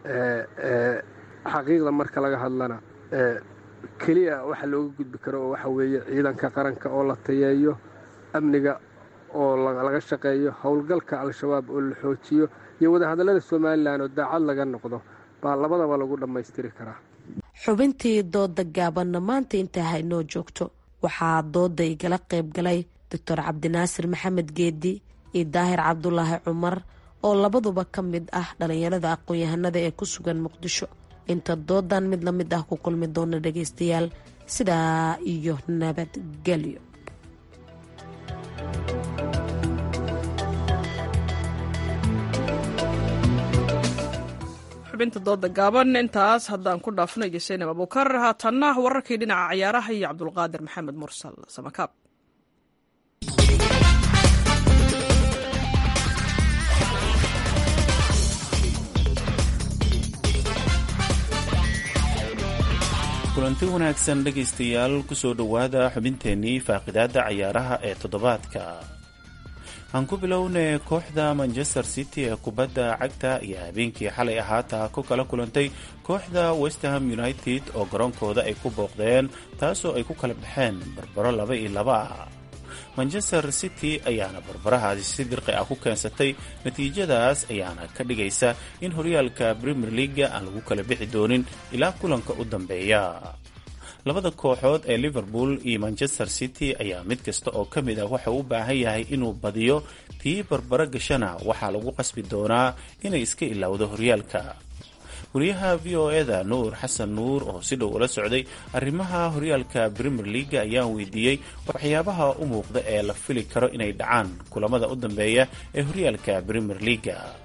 xaqiiqda marka laga hadlana keliya waxa looga gudbi karo oo waxa weeye ciidanka qaranka oo la tayeeyo amniga oo laga shaqeeyo howlgalka al-shabaab oo la xoojiyo iyo wadahadallada somalilan oo daacad laga noqdo baa labadaba lagu dhammaystiri karaa xubintii dooda gaabanna maanta intaa haynoo joogto waxaa dooda igala qayb galay doctor cabdinaasir maxamed geedi iyo daahir cabdulaahi cumar oo labaduba ka mid ah dhalinyarada aqoon-yahanada ee ku sugan muqdisho inta doodan mid la mid ah ku kulmi doona dhageystayaal sidaa iyo nabadgelyo xubinta dooda gaaban intaas haddaan ku dhaafno iyo saynab abuukar haatanna wararkii dhinaca ciyaaraha iyo cabdulqaadir maxamed mursal samakaab kulanti wanaagsan dhegaystayaal kusoo dhowaada xubinteennii faaqidaada cayaaraha ee toddobaadka aan ku bilownay kooxda manchester city ee kubadda cagta iyo habeenkii xalay ahaata ku kala kulantay kooxda westham united oo garoonkooda ay ku booqdeen taasoo ay ku kala baxeen barbaro laba iyo laba ah manchester city ayaana barbarahaasi si dirqi ah ku keensatay natiijadaas ayaana ka dhigaysa in horyaalka premier leaga aan lagu kala bixi doonin ilaa kulanka u dambeeya labada kooxood ee liverpool iyo manchester city ayaa mid kasta oo ka mid ah waxa u baahan yahay inuu badiyo tii barbaro gashana waxaa lagu qasbi doonaa inay iska ilowdo horyaalka wariyaha v o eda nuur xasan nuur oo si dhow ula socday arrimaha horyaalka premier leaga ayaan weydiiyey waxyaabaha u muuqda ee la fili karo inay dhacaan kulamada u dambeeya ee horyaalka premier leaga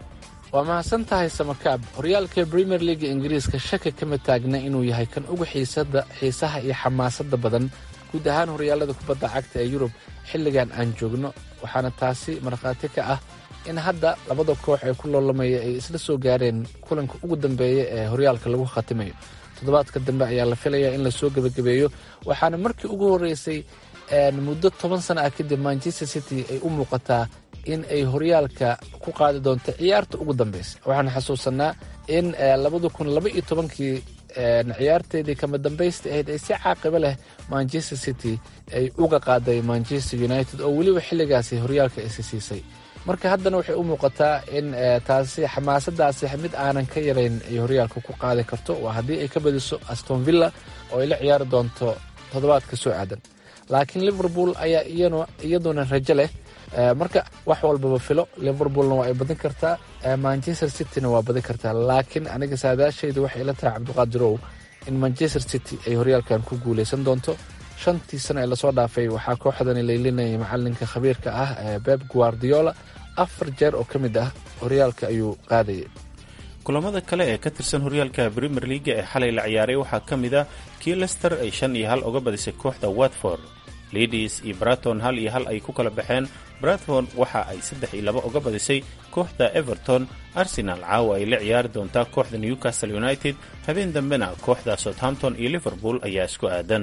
waa mahadsan tahay samakaab horyaalka premier leaga ingiriiska shaki kama taagna inuu yahay kan ugu xiisada xiisaha iyo xamaasadda badan guud ahaan horyaalada kubadda cagta ee yurub xilligan aan joogno waxaana taasi markhaati ka ah in hadda labada koox ee ku loolamaya ay isla soo gaareen kulanka ugu dambeeya ee horyaalka lagu khatimayo toddobaadka dambe ayaa la filayaa in lasoo gebagabeeyo waxaana markii ugu horreysay muddo toban sana ah kadib manchester city ay u muuqataa in ay horyaalka ku qaadi doonto ciyaarta ugu dambeysa waxaan xasuusanaa in labada kun laba iyo tobankii ciyaarteedii kama dambaysta ahayd ay si caaqibo leh manchester city ay uga qaaday manchester united oo weliba xilligaasi horyaalka isi siisay marka haddana waxay u muuqataa in taasi xamaasadaasi mid aanan ka yarayn ay horyaalka ku qaadi karto waa haddii ay ka badiso aston villa oo ay la ciyaari doonto toddobaadka soo aadan laakiin liverpool ayaa iyaduna rajo leh marka wax walbaba filo liverpoolna waa ay badin kartaa manchester cityna waa badin kartaa laakiin aniga saadaashayda waxay ila tahay cabdiqaadirow in manchester city ay horyaalkan ku guuleysan doonto shantii sano ee lasoo dhaafay waxaa kooxdani laylinayay macalinka khabiirka ah beb guardiola afar jeer oo ka mid ah horyaalka ayuu qaadayay kulamada kale ee ka tirsan horyaalka premier leaga ee xalay la ciyaaray waxaa ka mid ah kii lester ay shan iyo hal uga badisay kooxda watford lidis iyo braton hal iyo hal ay ku kala baxeen bratford waxa ay saddex iyo laba uga badisay kooxda everton arsenal caawa ay la ciyaari doontaa kooxda newcastle united habeen dambena kooxda southampton iyo liverpool ayaa isku aadan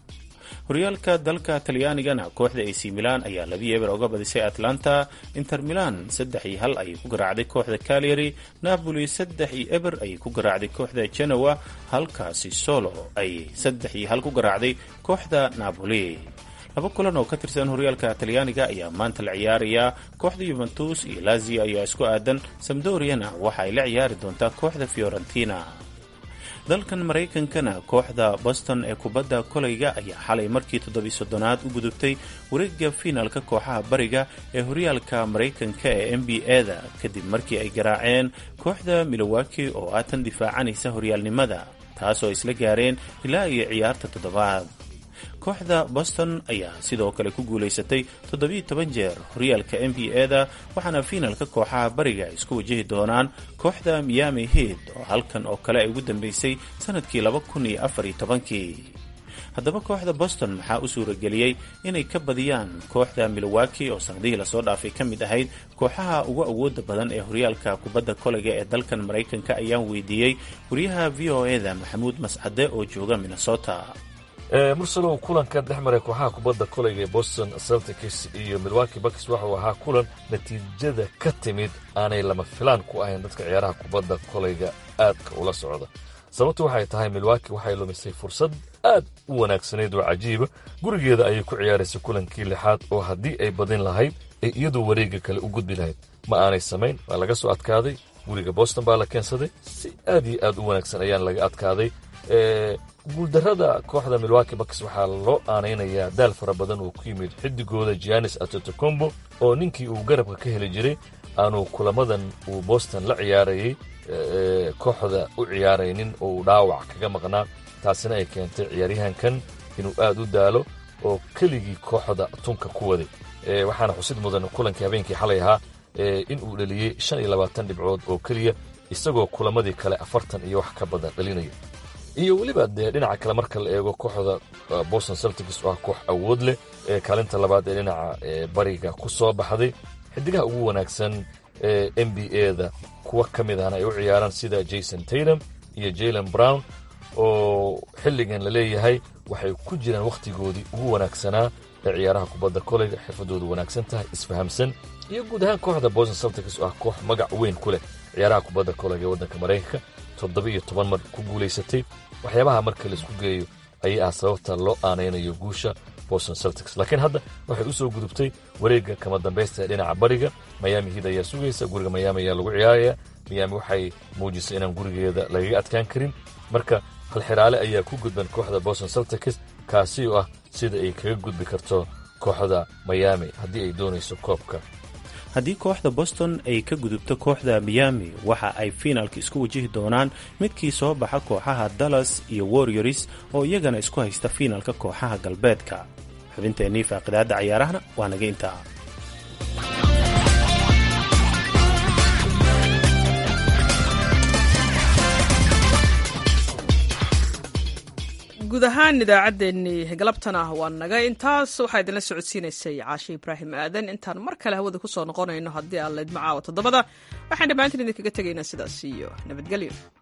horyaalka dalka talyaanigana kooxda ac milan ayaa labi eber uga badisay atlanta inter milan saddex iyo hal ayay ku garaacday kooxda calyary napoli saddex iyo eber ayay ku garaacday kooxda genoa halkaasi solo ay saddex iyo hal ku garaacday kooxda napoli laba kulan oo ka tirsan horyaalka talyaaniga ayaa maanta la ciyaarayaa kooxda yuventus iyo lazio ayaa isku aadan samdoriana waxa ay la ciyaari doontaa kooxda fiorentina dalkan maraykankana kooxda boston ee kubadda kolayga ayaa xalay markii toddobiy soddonaad u gudubtay wareegga fiinalka kooxaha bariga ee horyaalka maraykanka ee n b a-da kadib markii ay garaaceen kooxda milowaki oo aatan difaacanaysa horyaalnimada taasoo isla gaareen ilaa iyo ciyaarta toddobaad kooxda boston ayaa sidoo kale ku guulaysatay toddobiiyo toban jeer horyaalka n b a-da waxaana fiinalka kooxaha bariga isku wajahi doonaan kooxda miami head oo halkan oo kale ay ugu dambeysay sanadkii laba kun iyo afar iyo tobankii haddaba kooxda boston maxaa u suurageliyey inay ka badiyaan kooxda milowaki oo sanadihii lasoo dhaafay ka mid ahayd kooxaha ugu awooda badan ee horyaalka kubadda kolayga ee dalkan maraykanka ayaan weydiiyey wariyaha v o e da maxamuud mascade oo jooga minnesota mursalow kulankan dhex maray kooxaha kubadda kolayga ee boston celtics iyo milwaki bucks waxuu ahaa kulan natiijada ka timid aanay lama filaan ku ahayn dadka ciyaaraha kubadda kolayga aadka ula socda sababtu waxay tahay milwaki waxay lumisay fursad aad u wanaagsanayd oo cajiiba gurigeeda ayay ku ciyaaraysay kulankii lixaad oo haddii ay badin lahayd ay iyadu wareegga kale u gudbi lahayd ma aanay samayn waa laga soo adkaaday guriga boston baa la keensaday si aad iyo aad u wanaagsan ayaan laga adkaaday guuldarrada kooxda milwaki bucks waxaa loo aanaynayaa daal fara badan oo ku yimid xidigooda gianis atotocombo oo ninkii uu garabka ka heli jiray aanu kulamadan uu boston la ciyaarayay kooxda u ciyaaraynin oo uu dhaawac kaga maqnaa taasina ay keentay ciyaaryahankan inuu aad u daalo oo keligii kooxda tunka ku waday waxaana xusid mudan kulankii habeenkii xalay ahaa in uu dhaliyey shan iyo labaatan dhibcood oo keliya isagoo kulamadii kale afartan iyo wax ka badan dhalinaya iyo weliba dee dhinaca kale marka la eego kooxda boston celtics oo ah koox awood leh ee kaalinta labaad ee dhinaca bariga ku soo baxday xidigaha ugu wanaagsan ee n b a-da kuwa ka mid ahna ay u ciyaaraan sida jason taydam iyo jalen brown oo xilligan la leeyahay waxay ku jiraan wakhtigoodii ugu wanaagsanaa ee ciyaaraha kubadda koleyga xirfadoodu wanaagsan tahay isfahamsan iyo guud ahaan kooxda boston celtics oo ah koox magac weyn ku leh ciyaaraha kubadda koleyga ee waddanka maraykanka toddoba iyo toban mar ku guulaysatay waxyaabaha marka laisku geeyo ayay ah sababta loo aanaynayo guusha boston celtics laakiin hadda waxay u soo gudubtay wareegga kama dambaysta ee dhinaca bariga miami hiid ayaa sugaysa guriga miami ayaa lagu ciyaaraya miami waxay muujisay inaan gurigeeda lagaga adkaan karin marka halxiraale ayaa ku gudban kooxda boston celtics kaasi oo ah sida ay kaga gudbi karto kooxda miami haddii ay doonayso koobka haddii kooxda boston ay ka gudubto kooxda miami waxa ay fiinalka isku wajihi doonaan midkii soo baxa kooxaha dallas iyo warriors oo iyagana isku haysta fiinalka kooxaha galbeedka xubinteennii faaqidaadda cayaarahana waa naga intaa guud ahaan idaacaddeenii galabtana waa naga intaas waxaa idinla socodsiinaysay caashe ibraahim aadan intaan mar kale hawada kusoo noqonayno haddii aan laydmacaawa toddobada waxaan dhammaantiin idinkaga tegaynaa sidaas iyo nabadgelyo